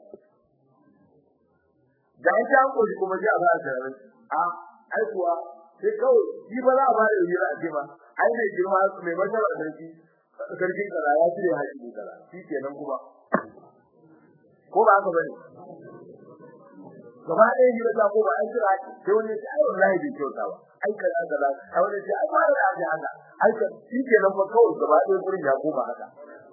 da an ta ko kuma ji a ba da a ai kuwa sai kawai shi ba za a ba da yi a ce ba ai mai girma mai masara da shi sarkin kaza ya cire haƙi kaza shi kenan kuma ko ba haka bane gaba ɗaya hira ta ko ba an jira sai wani ya ce ai wallahi bai kyauta ba ai kaza kaza ai wani ya ce ai ba da aje haka aika shi ke nan ba kawai gaba ɗaya gurin ya koma haka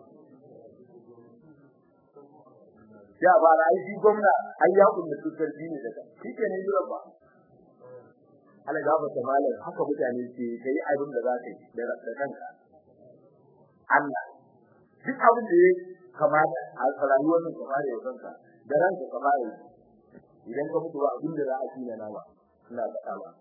ya ba da aiki gwamna ai ya kunna tutar ne daga shi ke ne jira ba ala gaba ta malam haka mutane ke kai abin da za ka yi da kanka Allah duk abin da ya kamata a rayuwar nan ka fara yau kanka da ranka ka fara idan ka mutu ba abin da za a tina na ba ina faɗa ba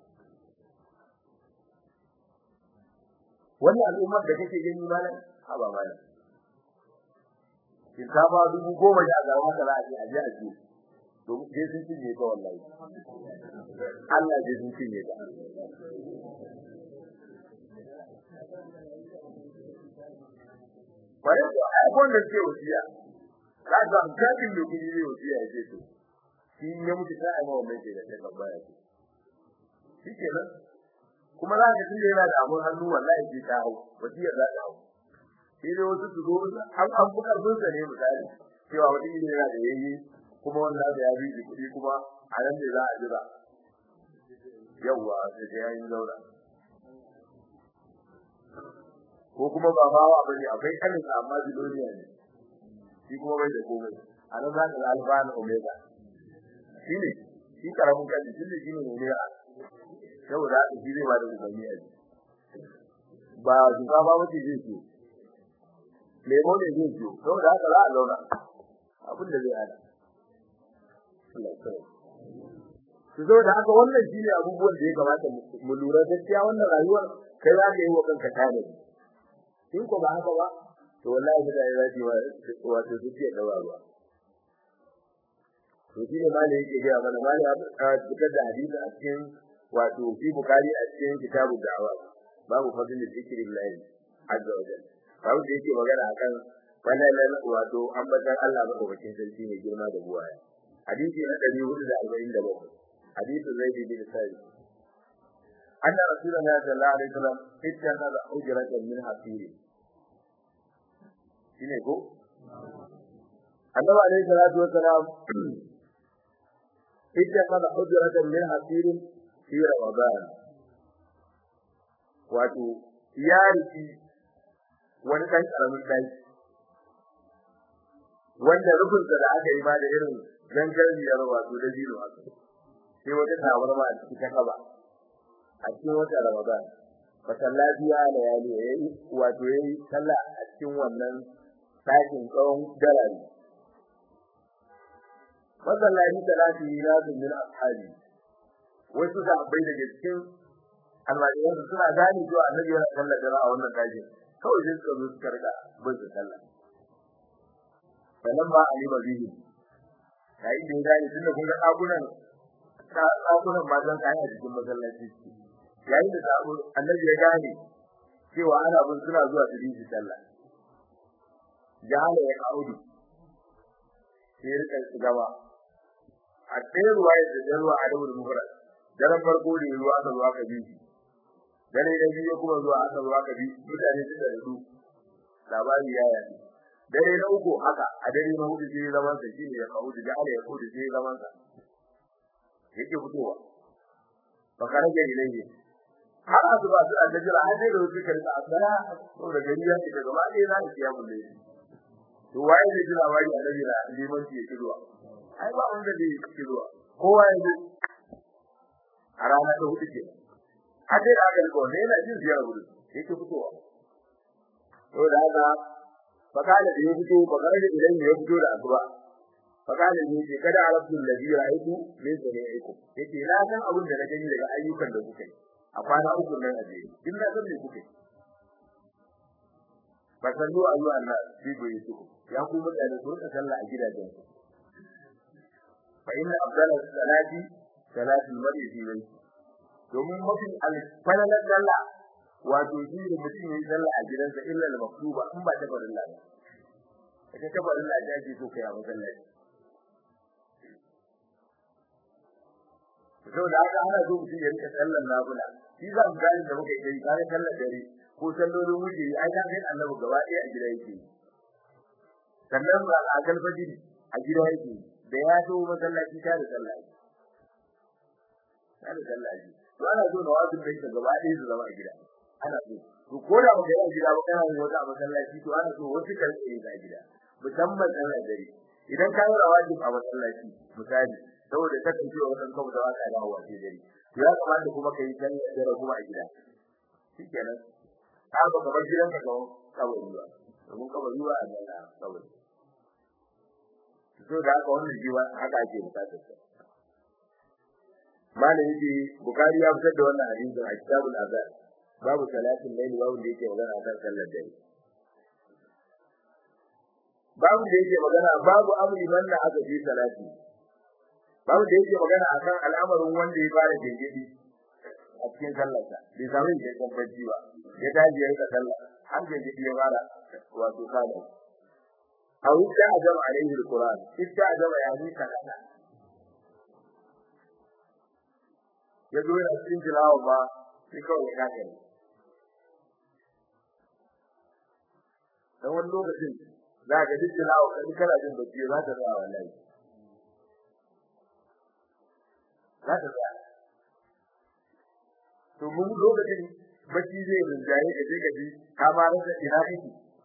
wannan al'ummar da kake gani malam ha ba malam shinkafa dubu goma da azaba haka za a je a je a je domin sai sun cinye ta wallahi Allah sai sun cinye ta bare ko ai wanda ke wasiya ka ga kafin da kudi ne wasiya ya ce to shi ne mutu ta ai mawa mai ce da ta baya ce shi kenan kuma za ka tunda yana da abun hannu wallahi sai ta hau wasiya za ta hau sai dai wasu su zo an an fi karfin sa ne misali cewa wani ne yana da yayi kuma wannan da ya bi kuɗi kuma a nan ne za a jira yawwa sai da yayin zauna ko kuma ba bawa bane akwai kanin amma biloniya ne shi kuma bai da komai a nan za ka ga alfa na omega shi ne shi karamin kaji shi ne shi ne omega saboda haka shi zai ba da ubangi a ba shinkafa wace zai ce lemo ne zai ce saboda haka za a zauna abin da zai hada su zo da haka wannan shine abubuwan da ya kamata mu lura gaskiya wannan rayuwar kai za ka yi wa kanka tare in ko ba haka ba to wallahi da ya zaji wa wato su ce dawa ba to shine malai yake ga mana malai ya fitar da hadisi a cikin wato fi bukari a cikin kitabu da'awa babu fadlul zikrillah azza wa jalla babu da yake magana akan wannan wato ambatan Allah madaukakin sarki ne girma da buwaya hadisi na 447 hadisi zaid bin sa'id anna rasulullahi sallallahu alaihi wasallam ittakhadha ujratan min hafiri shine ko annabi alaihi salatu wasalam ittakhadha ujratan min hafiri fi ramadan wato ya riki wani dan karamin dai wanda rubun da aka yi ba da irin gangariyar wato da jiro haka sai wata tawarma a cikin kaba a cikin wata ramadan fa sallabiya da yali yayi wato yayi sallah a cikin wannan sakin tsawon dalali masallaci talati na min ashabi wasu da abai daga cikin almajiran suna gane cewa annabi yana sallar dare a wannan dakin kawai sai suka zo suka riga bin sallah sannan ba a yi ba bihi yayin da ya gane tunda kun ga dakunan dakunan ba zan kai a cikin masallaci yayin da sabu annabi ya gane cewa ana bin suna zuwa su yi sallah jahala ya kaudu sai rika gaba a ɗaya ruwa da ruwa a dawo da mufrad daren farko da ruwa aka zuwa ka bi dare da biyu kuma zuwa aka zuwa ka bi mutane suka rudu labari ya yi dare na uku haka a dare na hudu sai zaman sa shine ya kawo da Allah ya kudu sai zaman sa yake fitowa fa karaje ilayhi har azuba su aljira har dai da wuce karta asara to da gari ya shiga gaba ɗaya na iya mulle to waye da jira wai annabi da liman ya kiruwa ai ba wanda zai kiruwa kowa ya zo a rana ta hudu ke har dai da aka ko ne yana jin ziyara gudu yake fitowa to da haka fakala da ya fito fakala da idan ya fito da asuba fakala ne ce kada arabtu alladhi ra'aytu min sani'ikum yake na san abin da na gani daga ayyukan da kuka yi a kwana uku nan a jere din na san me kuka yi fasallu ayyuha an-nas fi buyutikum ya ku mutane ku rika sallah a gidajen ku fa inna afdala salati salatu al-mar'i fi bayti domin mafi alfalalar sallah wato shi da mutum yayi sallah a gidansa illa al-maktuba in ba ta farin Allah ita ta farin Allah da ake so kai a masallaci to da haka ana so mutum ya rika sallar nafila shi za mu gani da muka yi kare sallar dare ko sallolin wuce ai kan kai annabi gaba ɗaya a gida yake sannan ba a kan fajiri a gida yake da ya zo masallaci ta da sallah ta da sallah to ana so da wasu da gaba ɗaya su zama a gida ana so to ko da baka yi gida ba kana yin wata a masallaci to ana so wasu karfe yi a gida musamman dan dare idan ka yi rawatib a masallaci misali saboda kasancewa wannan kawo da waka da hawa ce dare to ya kamata kuma ka yi sallar dare kuma a gida shikenan har ba kamar gidan ka ga kawai ba domin kawai ba a gida kawai so da haka wannan jiwa haka ake bukatar sa malam yake bukari ya fitar da wannan hadisin a kitabul azan babu salatin layli babu da yake magana akan sallar dare babu da yake magana babu amri man da aka fi salati babu da yake magana akan al'amarin wanda ya fara jinjiri a cikin sallarsa bai samu da kan bacci ba ya tashi ya rika sallah har jinjiri ya fara wato kana aw idda ajama alaihi alquran idda ajama yani kana ya zo yana cikin tilawa ba sai kawai ya kake ne dan wani lokacin za ka ji tilawa ka ji kana jin bacci za ta tsaya wallahi za ta tsaya to mun lokacin bacci zai rinjaye ka je ka ji ka ma rasa ina kake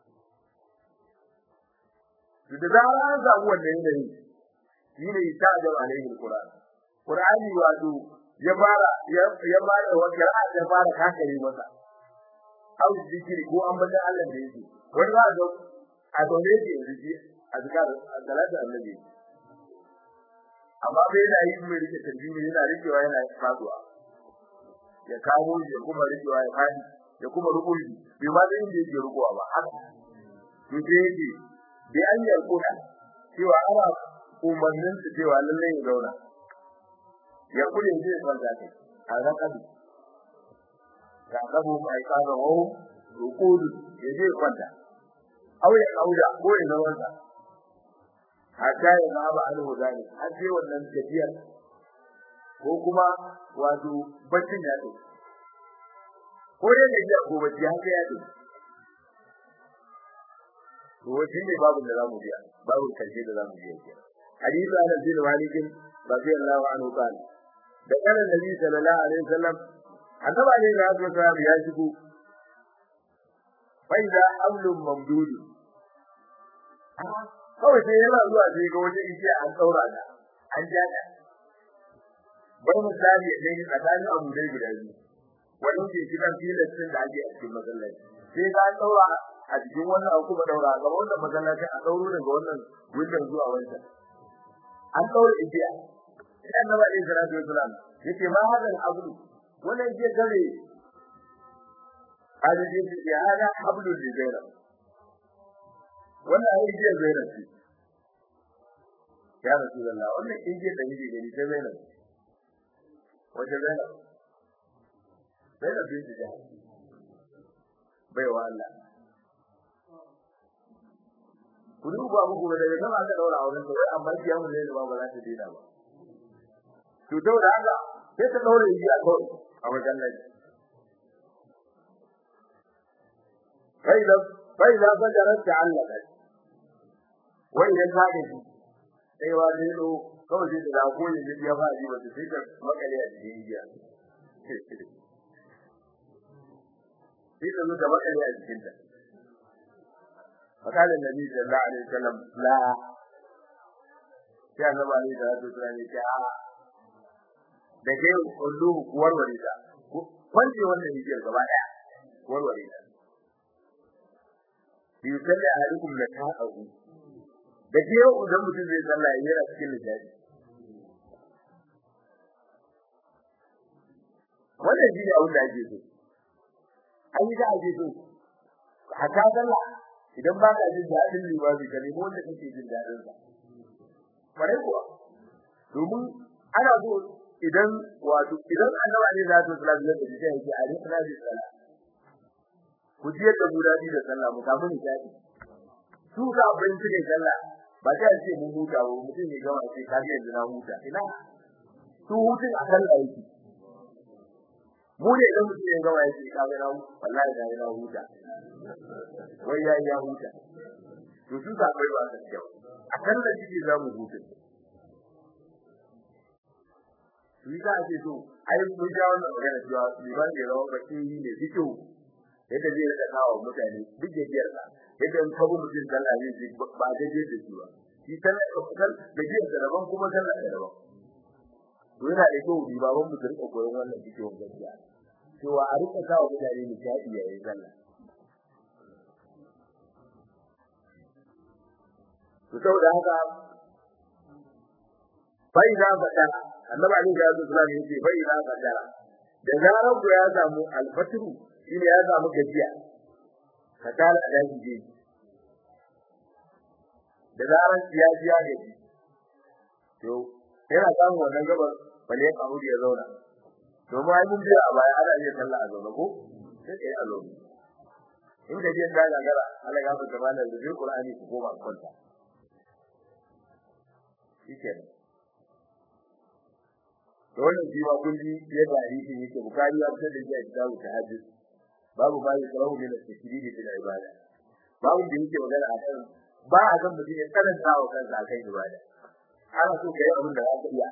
da zarar an samu wannan yanayi shi ne ta da alaihi alquran qur'ani wato ya fara ya fara wata ya fara kakare masa au zikiri ko an bada Allah da yake wani ba ga a dole yake yanzu a zikar salatu annabi amma bai yana yi mai rike tarbiyyar yana rikewa yana faduwa ya kawo ya kuma rikewa ya fadi ya kuma rubuci bai ma da inda yake rubuwa ba haka to sai yake bi an yarkuna cewa ana umarnin su cewa lalle ya zauna ya kure zai kwanta kai a rakabi ga kabu mai kaza wa rukudu ya je kwanta auya kauda ko ya zauna hatta ya ba ba alhu zani har sai wannan tafiyar ko kuma wato baccin ya ce ko ya ne ko bacci haka ya ce to shi ne babu da zamu biya babu karshe da zamu biya ke hadisi ana bin malik radiyallahu anhu kana da kana nabi sallallahu alaihi wasallam annaba ne da ya zo ya shigo faida amlun mamdud kawai sai yana zuwa sai ga wani igiya an daura da an ja da bai misali da ne tsakanin abu dai guda biyu wani ke kidan filastin da ake a cikin masallaci sai ga an daura a cikin wannan an kuma daura ga wannan masallacin a dauro daga wannan windan zuwa wancan an daura igiya idan na bada salatu wasalam yace ma hadan abu wannan je gare hada je ya hada hablu li zainab wannan ai je zainab ce ya rasulullah wannan igiya da yake gari ta zainab wace zainab zainab bin jahal baiwa Allah ku duba muku da daga sama aka daura auren da amma kiyamun ne ba ba za ta dina ba to daura haka sai ta daura yi a kawai a wajen nan kai da kai da fajarar ta Allah kai wai idan ka ga shi sai wa zai do kawai sai da ko ne ya ba ji ba sai ka makale a cikin giya sai ka zo da makale a cikin ta فقال النبي صلى الله عليه وسلم لا ya zama ne da su tunani ta da ke kullu warware ta kwanje wannan hijiyar gaba daya warware ta bi sallah alaikum la ta'u da ke yau idan mutum zai sallah ya yana cikin lissafi wannan shi ne abin da ake so an yi da ake so haka sallah idan ba ka jin daɗin limami ka nemi wanda kake jin daɗin sa bare kuwa domin ana so idan wato idan annabi ne zai tsala da shi sai yake a rika da sallah ku ji yadda mu dadi da sallah mu samu ni dadi su ka bin su ne sallah ba ta ce mun huta ba mutum ne gama sai ka ga yanzu na huta ina su hutun a sallah yake mu ne idan mutum ya gama yake ka ga na wallahi da na huta wai ya ya huta to su ka bai ba ta kyau a sallah shi za mu huta shi ka ake so ai mun ja wannan magana cewa liman da rawa ba shi ne fito yadda zai rika kawo mutane duk da biyar sa yadda in kabu mutum sallah ne ji ba da je da shi ba shi sallah ka fitar da biyar da daban kuma sallah da daban to yana da kyau bi baban mu rika koyon wannan cikin gaskiya cewa a rika kawo mutane nishadi yayin sallah to saboda haka bai da fada annabi ali ya zo sallallahu alaihi wasallam bai da fada da zarar ku ya samu alfatru shine ya samu gajiya ka tara da shi da zarar ya ji ya gaji to yana samu wannan gabar bale ya kawo ya zauna domin ai mun biya a baya ana iya sallah a zauna ko sai kai a zauna in da jin da gagara Allah ya fata mana da Qur'ani ku koma kwanta shikenan dole shi ma kun ji yadda hadisi yake bukari ya fitar da shi a kitabu tahajjud babu babu salamu min al-tashdid fil ibada babu da yake magana akan ba a san mutum ya karanta wa kansa akan ibada ana so kai abin da zaka iya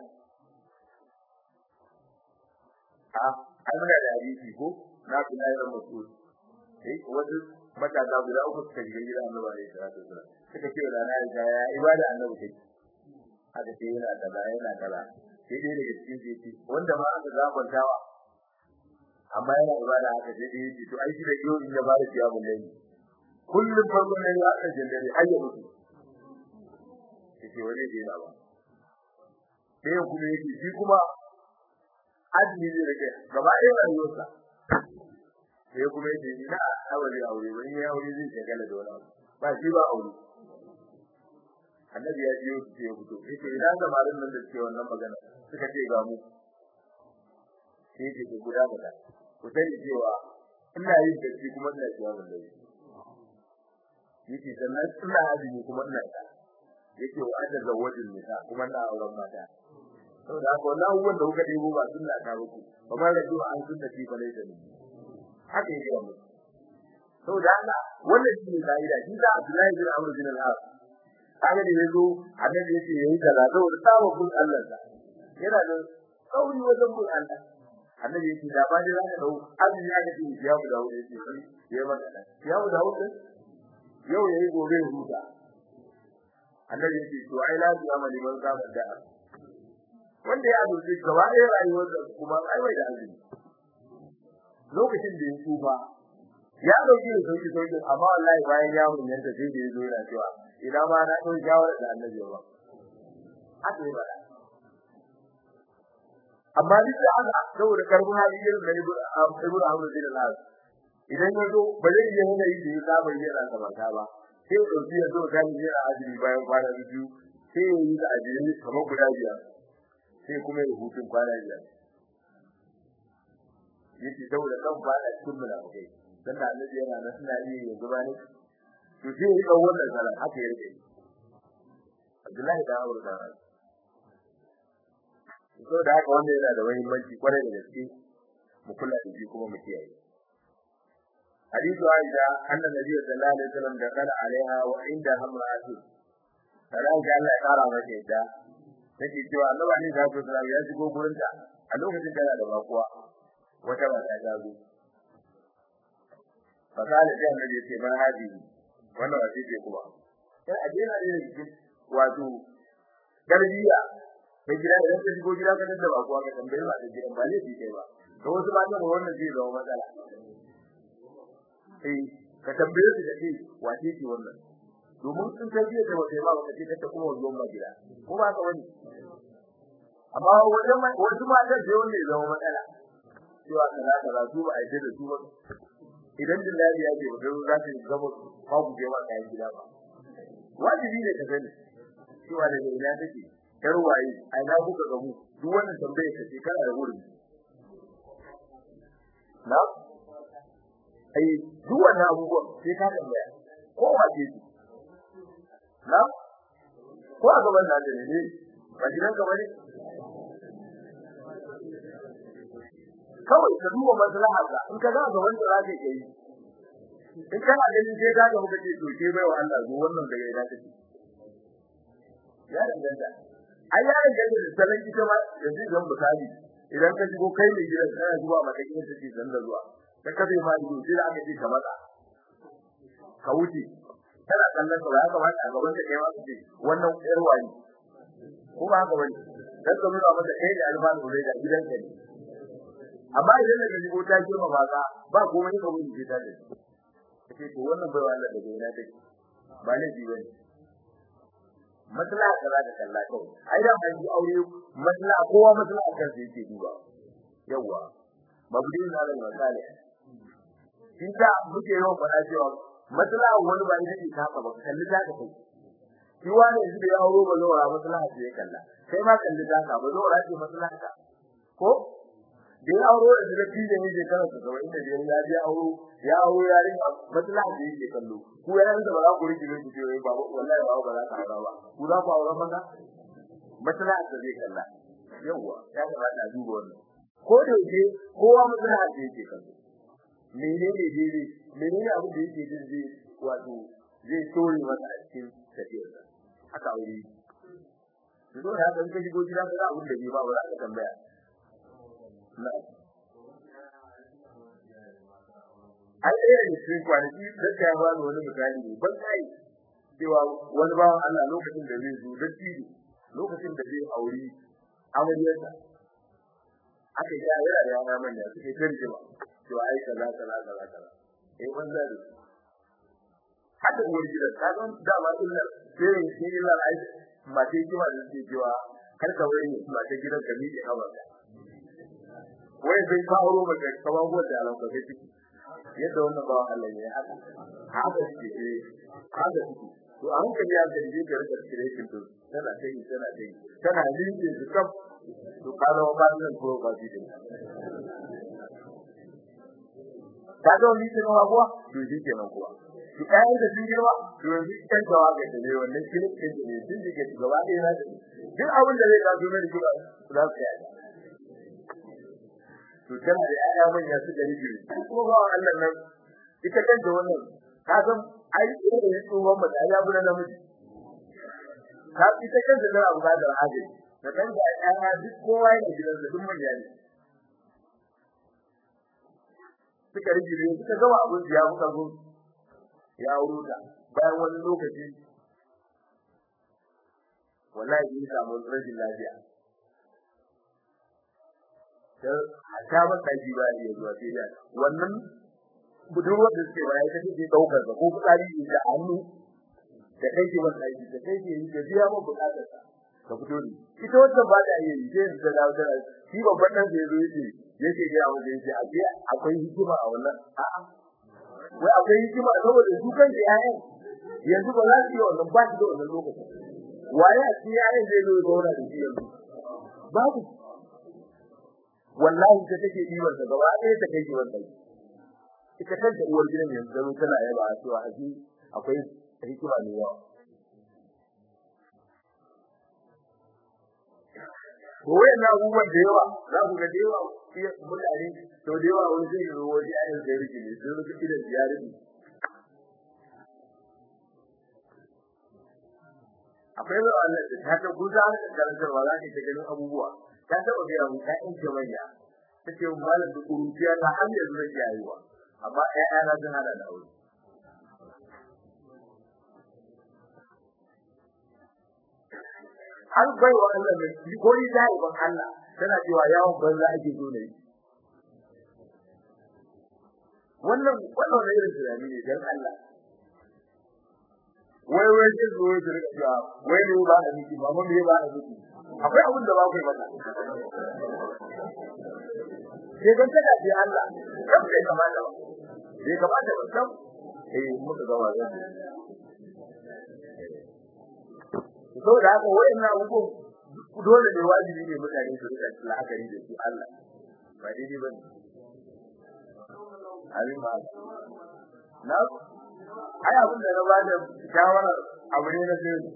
a an muna da hadisi ko na kula da mutum eh wasu matasa guda uku suka shiga gidan Annabi alaihi salatu wasallam suka ce da na ya ibada Annabi take haka sai yana kaza yana kaza sai dai daga cikin jiki wanda ma aka zabantawa amma yana ibada haka sai dai yake to ai shi da yau in ya bada ciya mun dai kullum farkon ne ya aka jindare har ya mutu yake wani dai na ba sai kuma yake shi kuma azumi ne rike gaba ɗaya rayuwarsa sai kuma yake ina aure aure wani ya aure zai shagala da wani ba shi ba aure annabi ya ji yau ce fito yake idan samarin nan da ke wannan magana suka ce ga mu sai ce ku guda guda ku sani cewa ina yin da shi kuma ina cewa ban dai yake sannan ina azumi kuma ina ta yake wa adda zawajin nisa kuma ina auren mata saboda haka wannan abubuwan da kuka debo ba sunna ta ba ku ba ma rajo an sunna ci ba laita ne haka yake wa mutum saboda haka wannan shi ne ka'ida shi da Abdullahi bin Amr bin al-As kaga da yazo annabi yace yayi kaza saboda samu kun Allah da yana da kauri wajen kun Allah annabi yace da ba da zaka dau Allah ya ga shi ya bu dawo yace ya maka da ya bu dawo yau yayi gobe huta annabi yace to ai la bi amali man ka da wanda ya azuci gaba ɗaya rayuwar da kuma ai bai da azumi lokacin da ya tsufa ya dauki da sauki sauki amma wallahi bayan ya mun yanda sai da yazo yana cewa ina ma na dau shawara da annabi ba haka yi bada amma duk da haka saboda karbun hali irin da ibnu ibnu Amr bin al idan ya zo ba zai iya yana yi da ya saba yana sabanta ba sai ya dauki ya zo ga ni yana ajiri bayan kwana biyu sai ya yi da ajiri kamar guda biyar sai kuma ya hutun kwana biyar yake saboda kan fada cikin munafikai dan da annabi yana nan suna yi ya zuba ne to sai ya kawo wannan sala haka ya rike Abdullahi da Abu Bakar to da haka wanda yana da muhimmanci kwarai da gaske mu kula da shi kuma mu kiyaye hadithu Aisha anna nabiyyu sallallahu alaihi wasallam da kana alaiha wa inda hamratu sanan ga Allah ya kara mata yadda take cewa annabi ne da sallallahu ya shigo gurinta a lokacin da da bakuwa wata mata ta zo fasali sai annabi ce man haji wannan wace ce kuma sai a jira ne cikin wato garbiya da gida idan ka shigo gida ka da bakuwa ka tambaye ba da gidan ba ne shi kai ba to wasu ba ta wannan zai zama matsala eh ka tambaye su da ce wace ce wannan domin sun tarbiya da wata ba ka ce ta kuma wannan ba gida ko ba ka wani amma wajen wasu matan sai wanda ya zama matsala cewa kaza kaza su ba a yi da su ba idan billahi ya ce ba za ta gaba babu je wa kayan gida ba wajibi ne ka sani cewa da ina take yar waye a ina kuka gamu duk wannan tambaye ka ce kana da wurin na ai duk wannan abubuwan sai ka tambaya ko wace ce na ko a gaban da ne ba gidan ka bane kawai ka duba maslaha ka in ka ga wanda za ka yi in kana ganin sai ka ga muka ce to ke bai wa Allah zo wannan da ya dace ya danganta ai ya danganta da salon ita ma yanzu idan misali idan ka shigo kai ne gidan kana zuwa mata gidan take dan da zuwa ta kabe ma ido sai aka ce ka matsa ka wuce kana kallon ka ya kamata a gaban ka kai ma ce wannan yar wani ko ba haka bane dan ka nuna masa kai da alfanu da gidanka ne amma idan da shigo ta girma ba ka ba komai ka wuce ta da kace to wannan bai Allah da gaina take ba ne ji bane maslaha kaza da kalla kawai ai da ban ji aure maslaha kowa maslaha kan sai yake duba yawa mabudin da Allah misali shi da muke yawan faɗa cewa maslaha wani ba ita ce ta ba kalli ta kai shi wani yanzu da ya auro ba zo ra maslaha ce kalla kai ma kalli ta ka ba zo ra ce maslaha ka ko da ya auro da da tije ne shekara ta zama inda ya je auro ya auro yarin maslaha da yake kallo ku yaran da ba za ku rike ne ku ce ba wallahi ba ba za ka aura ba ku za ku aura maza maslaha da zai kalla yawa ya kamata a duba wannan ko da yake kowa maslaha da yake kallo menene dai menene abin da yake jin zai wato zai tori masa a cikin tafiyarsa haka aure to da haka in ka shigo gida ka ga abin da bai ba ba za ka tambaya ai ɗaya da cikin kwanaki da ta ba ni wani misali ne ban kai cewa wani bawan Allah lokacin da zai zo da tiri lokacin da zai auri amaryarsa aka yi yana da yana manya suke tarjima cewa ai kaza kaza kaza kaza eh wanda da haka uwar gidan ta san dama illa sai shi illa ai mace kima da ke cewa kar ka wani mace gidan ka miƙe hawa wai sai ka auro maka kaman gode a lokacin ciki yadda wannan ba Allah ne haka haka shi eh haka shi to an ka ya ga ji ga rika creation to tana kai tana kai tana linke su kaf to kada ba nan ko ba ji din ka ga ni ce nawa kuwa to shi kenan kuwa ki kai da sun girma to yanzu kan gawa ga ne wannan kilin din ne din da ke gaba ɗaya na duk abin da zai ga zo ne da kira za su yi to tana da ƴaƴa manya su gari biyu ko ba Allah nan ita kanta wannan ka san ai ita da tsohon mata ya bura namiji ka ita kanta da abu da haje da kan da ƴaƴa duk kowa yana gidan da duk manya ne suka rige ne suka gama abin da ya muka zo ya auro ta bayan wani lokaci wallahi ya samu rashin lafiya ta ba ta ji ba ya zuwa sai da wannan budurwar da suke baya ta ce daukar da ko kudari da hannu da kai ke wannan aiki da kai ke yi da biya mun bukatar sa ka fito ne ita wanda ba da yi sai da dawo da shi babban dan da yazo yake yake ga mu da yake abiya akwai hikima a wannan a'a wai akwai hikima saboda su kan da yayin yanzu ba za su yi wannan ba shi da wannan lokacin waye a cikin yayin zai zo ya zauna da shi yanzu babu wallahi ta take dibar ta gaba ɗaya ta kai ki wannan ita kanta uwar gidan yanzu zaro tana yaba cewa aji akwai hikima ne yawa ko wayannan abubuwan da yawa za ku ga da yawa mutane to da yawa wani zai yi waje ayin da yake ne sai rubuta gidan ziyarar akwai ba wannan da ta ta guza da karantarwa za ka ganin abubuwa ta taba ga mu ta in ce manya take malam da kuruciya ta har yanzu da yayiwa amma ƴaƴa na sun hada da aure an bai wa Allah ne ko ni dai ban Allah tana cewa yawon banza ake so ne wannan wannan ne irin tunani ne dan Allah wai wai ce zo ya rika cewa wai ne ba da miki ba mun ne ba da miki akwai abin da ba ku mata sai dan ta dace Allah kan kai kamata ba sai kamata ba san eh muka ga wannan to da haka wayannan abubuwan dole ne wajibi ne mutane su rika la'akari da su Allah ba daidai bane abin ba na ai abin da na ba da shawara abu ne na sai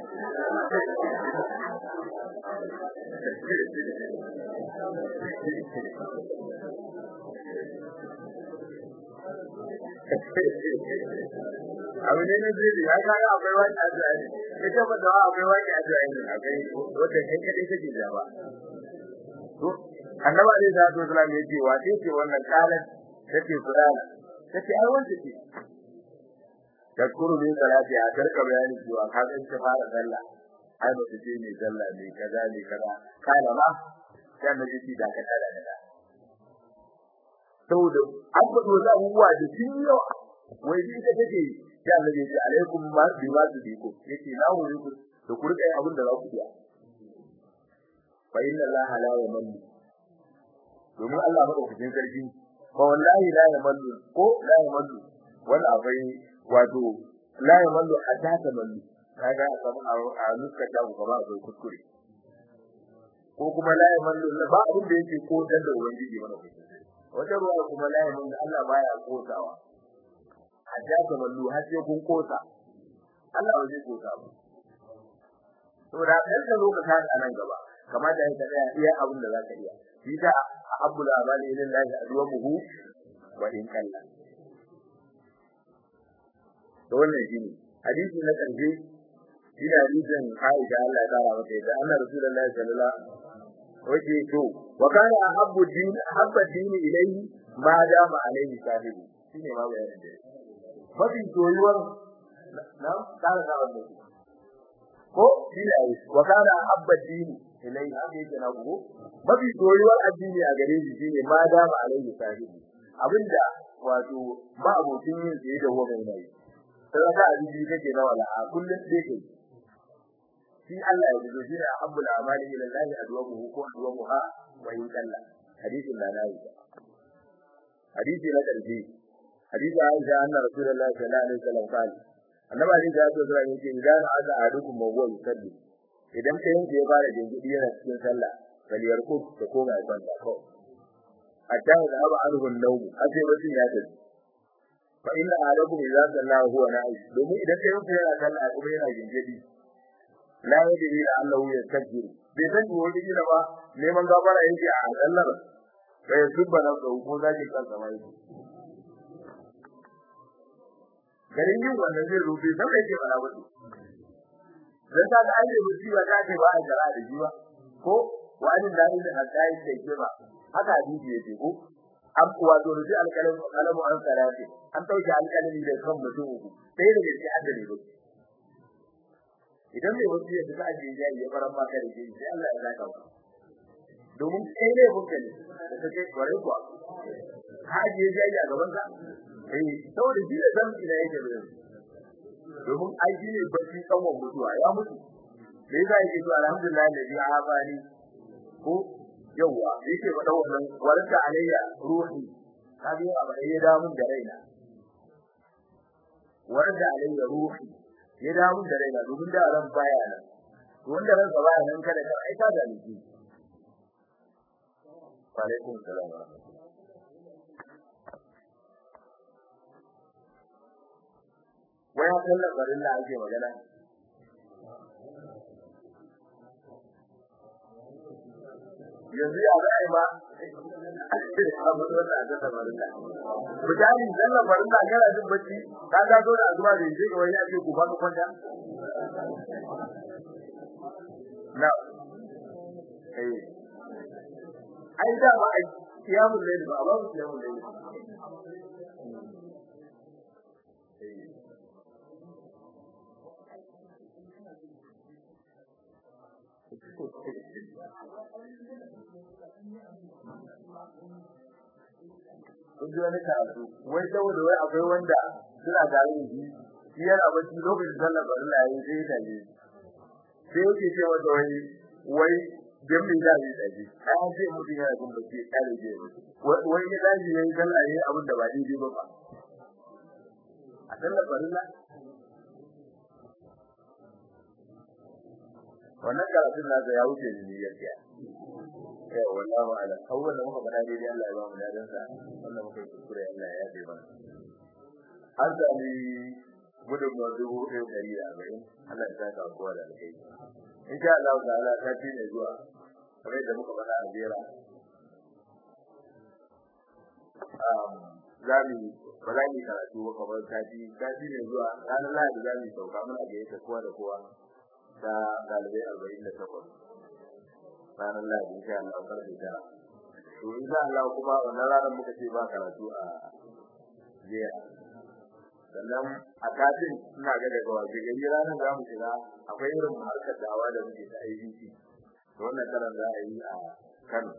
abu ne na zai ya kaga akwai wani addu'a ne ita ba da akwai wani addu'a ne akwai wanda kai kadai kake da ba to annabi alaihi salatu wasallam yace wa ce ce wannan kalan take fulana take ai wanda ce takuru ne salati a karka bayani cewa ka ga ta fara sallah ai ba ce ne sallah ne kaza ne kaza kana ma sai na ji da ka tada da saboda an faɗo da abubuwa da sun yawa wai ji ita take sai Allah ya ce alaikum ma bi ma tudiku yace na wuri ku da ku rika yin abin da za ku iya fa inna allaha la yamallu domin Allah madaukakin sarki fa wallahi la yamallu ko la yamallu wal abai wato la yamallu hatta tamallu kaga a nuska ta ku ba akwai kuskure ko kuma la yamallu ba abin da yake ko dan da ubangiji mana wata ruwa kuma la yamallu Allah baya kosawa hatta tamallu har sai kun kosa Allah ba zai kosa ba saboda kan da lokacin a nan gaba kamar da yake tsaya iya abin da zaka iya shi da abbul amali lillahi adwamuhu wa in kalla to wannan shine hadisi na karshe shi da hadisin Aisha Allah ya kara mata da Allah Rasulullahi sallallahu alaihi wasallam to wa kana ahabbu din habba din ilayhi ma dama alaihi sahibi shine ma bayanin da mafi soyuwar na kara da wannan ko shi ne wa kana habba din ilayhi haka yake na go mafi soyuwar addini a gare shi shine ma dama alaihi sahibi abinda wato ba abokin yin sai da huwa mai nayi sai ka addini kake na wala kullun dai kai shi Allah ya ji shi ne habbul amali ila Allah adwamuhu ko adwamuha wa in kalla hadisin da nayi hadisi na karshe hadisi Aisha anna Rasulullahi sallallahu alaihi wasallam qala annabi Ali ya ce zai yake idan aka adukum mawwa yusalli idan kai yanke ya fara jingidi yana cikin sallah kaliyar ko da koma ya kwanta ko hatta da aba anhu an-nawm aje mutum ya tafi fa inna alakum idza sallahu huwa na'i domin idan kai yanke yana sallah kuma yana jingidi la yadri la annahu yastakbir bai san ko wani gida ba neman gafara yake a sallar sai subba na ko zaki kansa mai garin yin wannan zai rufe sai da yake fara wato dan ta ga ayyuka musiba ta ce ba a jara da jiwa ko wani da ni da kai da ke ba haka hadisi yake ko an kuwa zo da alƙalamu alƙalamu an sarati an dauke alƙalami da kan mutum uku sai da yake haddare ba idan mai wasu ya fita ajiye jayi ya fara maka da shi sai Allah ya zaka ba domin kai ne hukka ne da kake kware kuwa ka ajiye jayi a gaban ka eh saboda shi da san ina yake da domin ai shi ne bacci tsawon mutuwa ya mutu me yasa yake to alhamdulillah da ya abani ko yawa yake faɗa wannan warka alayya ruhi kabi abu da ya da mun da raina warka alayya ruhi ya da mun da raina domin da ran baya nan to wanda ran sa baya nan kada ka aika da ni alaikum salam waya sallar garin da ake magana yanzu ya zai ma abu da wanda aka tabarin da mutane sallar garin da kana jin bacci ka ga zo da azuma da yake wani ake ku ba kwanta na eh ai da ba ai kiyamul layl ba ba kiyamul layl kun ji wani karatu wai saboda wai akwai wanda suna tare da shi shi yana bacci lokacin sallar farilla yayi sai ya tafi sai yake ce wanda wai wai dan me da yi daji ai sai mutum yana jin bacci kare je wai ya daji yayi sallah yayi abin da ba daidai ba ba a sallar farilla wannan karatun nasa ya wuce ni gaskiya eh wallahi ala awwal da muka faɗa dai Allah ya ba mu ladan sa wannan muka kuskure Allah ya yabe mana an sami gudun dubu ɗaya ɗari da arba'in Allah ya saka kowa da alkai insha Allah ta'ala ta ci ne zuwa kamar da muka faɗa a jera za mu ba za mu yi karatu ba kamar sati sati ne zuwa ranar lahadi za mu yi sauka muna gayyata kowa da kowa ta ɗalibai arba'in da takwas ranar lahadi insha Allah karfe tara to insha Allah kuma wannan ranar muka ce ba karatu a jiya sannan a kafin ina ga daga waje gari ranar za mu shiga akwai irin harkar dawa da muke ta IBC to wannan karan za a yi a Kano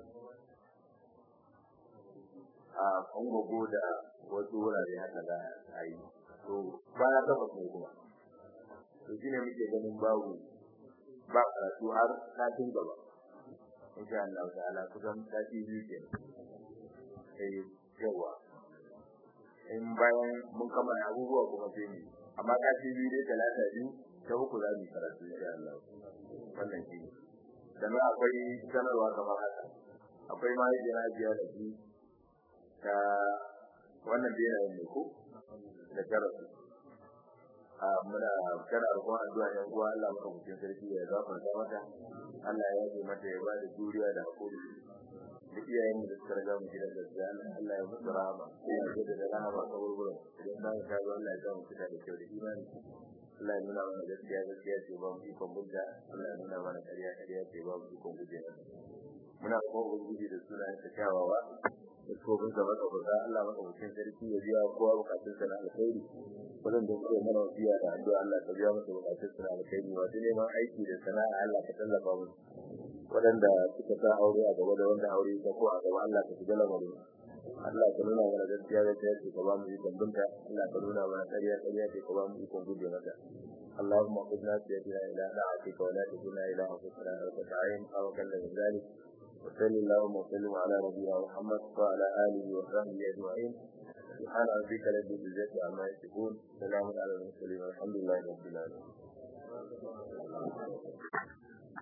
a Kongogo da wasu wurare haka za a yi to bana tabbas ne kuma to shine muke ganin babu ba karatu har satin gaba insha Allah ta'ala kusan sati biyu ke sai yawa in bayan mun kammala abubuwa kuma sai mu amma sati biyu dai talata biyu ta uku za mu karatu insha Allah wannan shi sannan akwai sanarwa kamar haka akwai ma yadda biya da shi ta wannan da yana ne ko da karatu a muna kana roƙon addu'a yan uwa Allah maka mutum sarki ya gafarta mata Allah ya yi mata ya ba da juriya da hakuri da iyayen da suka riga mu gidan gaskiya Allah ya musu rahama ya yi da rahama ta wurin idan ba ka ga Allah ya ga mu fita da kyau da imani Allah ya nuna mana gaskiya gaskiya ce ba mu ikon budda Allah ya nuna mana ƙarya ƙarya ce ba mu ikon guje muna kuma ubangiji da sunayen ta kyawawa da kofin sa maka buka Allah maka mutum sarki ya biya kowa bukatun sa na alkhairi wannan da kuma mana wasiya da addu'a Allah ka biya masa bukatun sa na alkhairi wato neman aiki da sana'a Allah ka tallafa musu wadanda suka sa aure a gaba da wanda aure ta ko a gaba Allah ka shiga lamarin Allah ka nuna mana gaskiya gaskiya ce ka ba mu ikon binta Allah ka nuna mana ƙarya ƙarya ce ka ba mu ikon guje mata اللهم قدنا بيدنا إلى طاعتك ولا تكلنا إلى أنفسنا طرفة عين أو كلا من ذلك وصلى اللهم وسلم على نبينا محمد وعلى اله وصحبه اجمعين سبحان ربك رب العزه عما يصفون سلام على المرسلين والحمد لله رب العالمين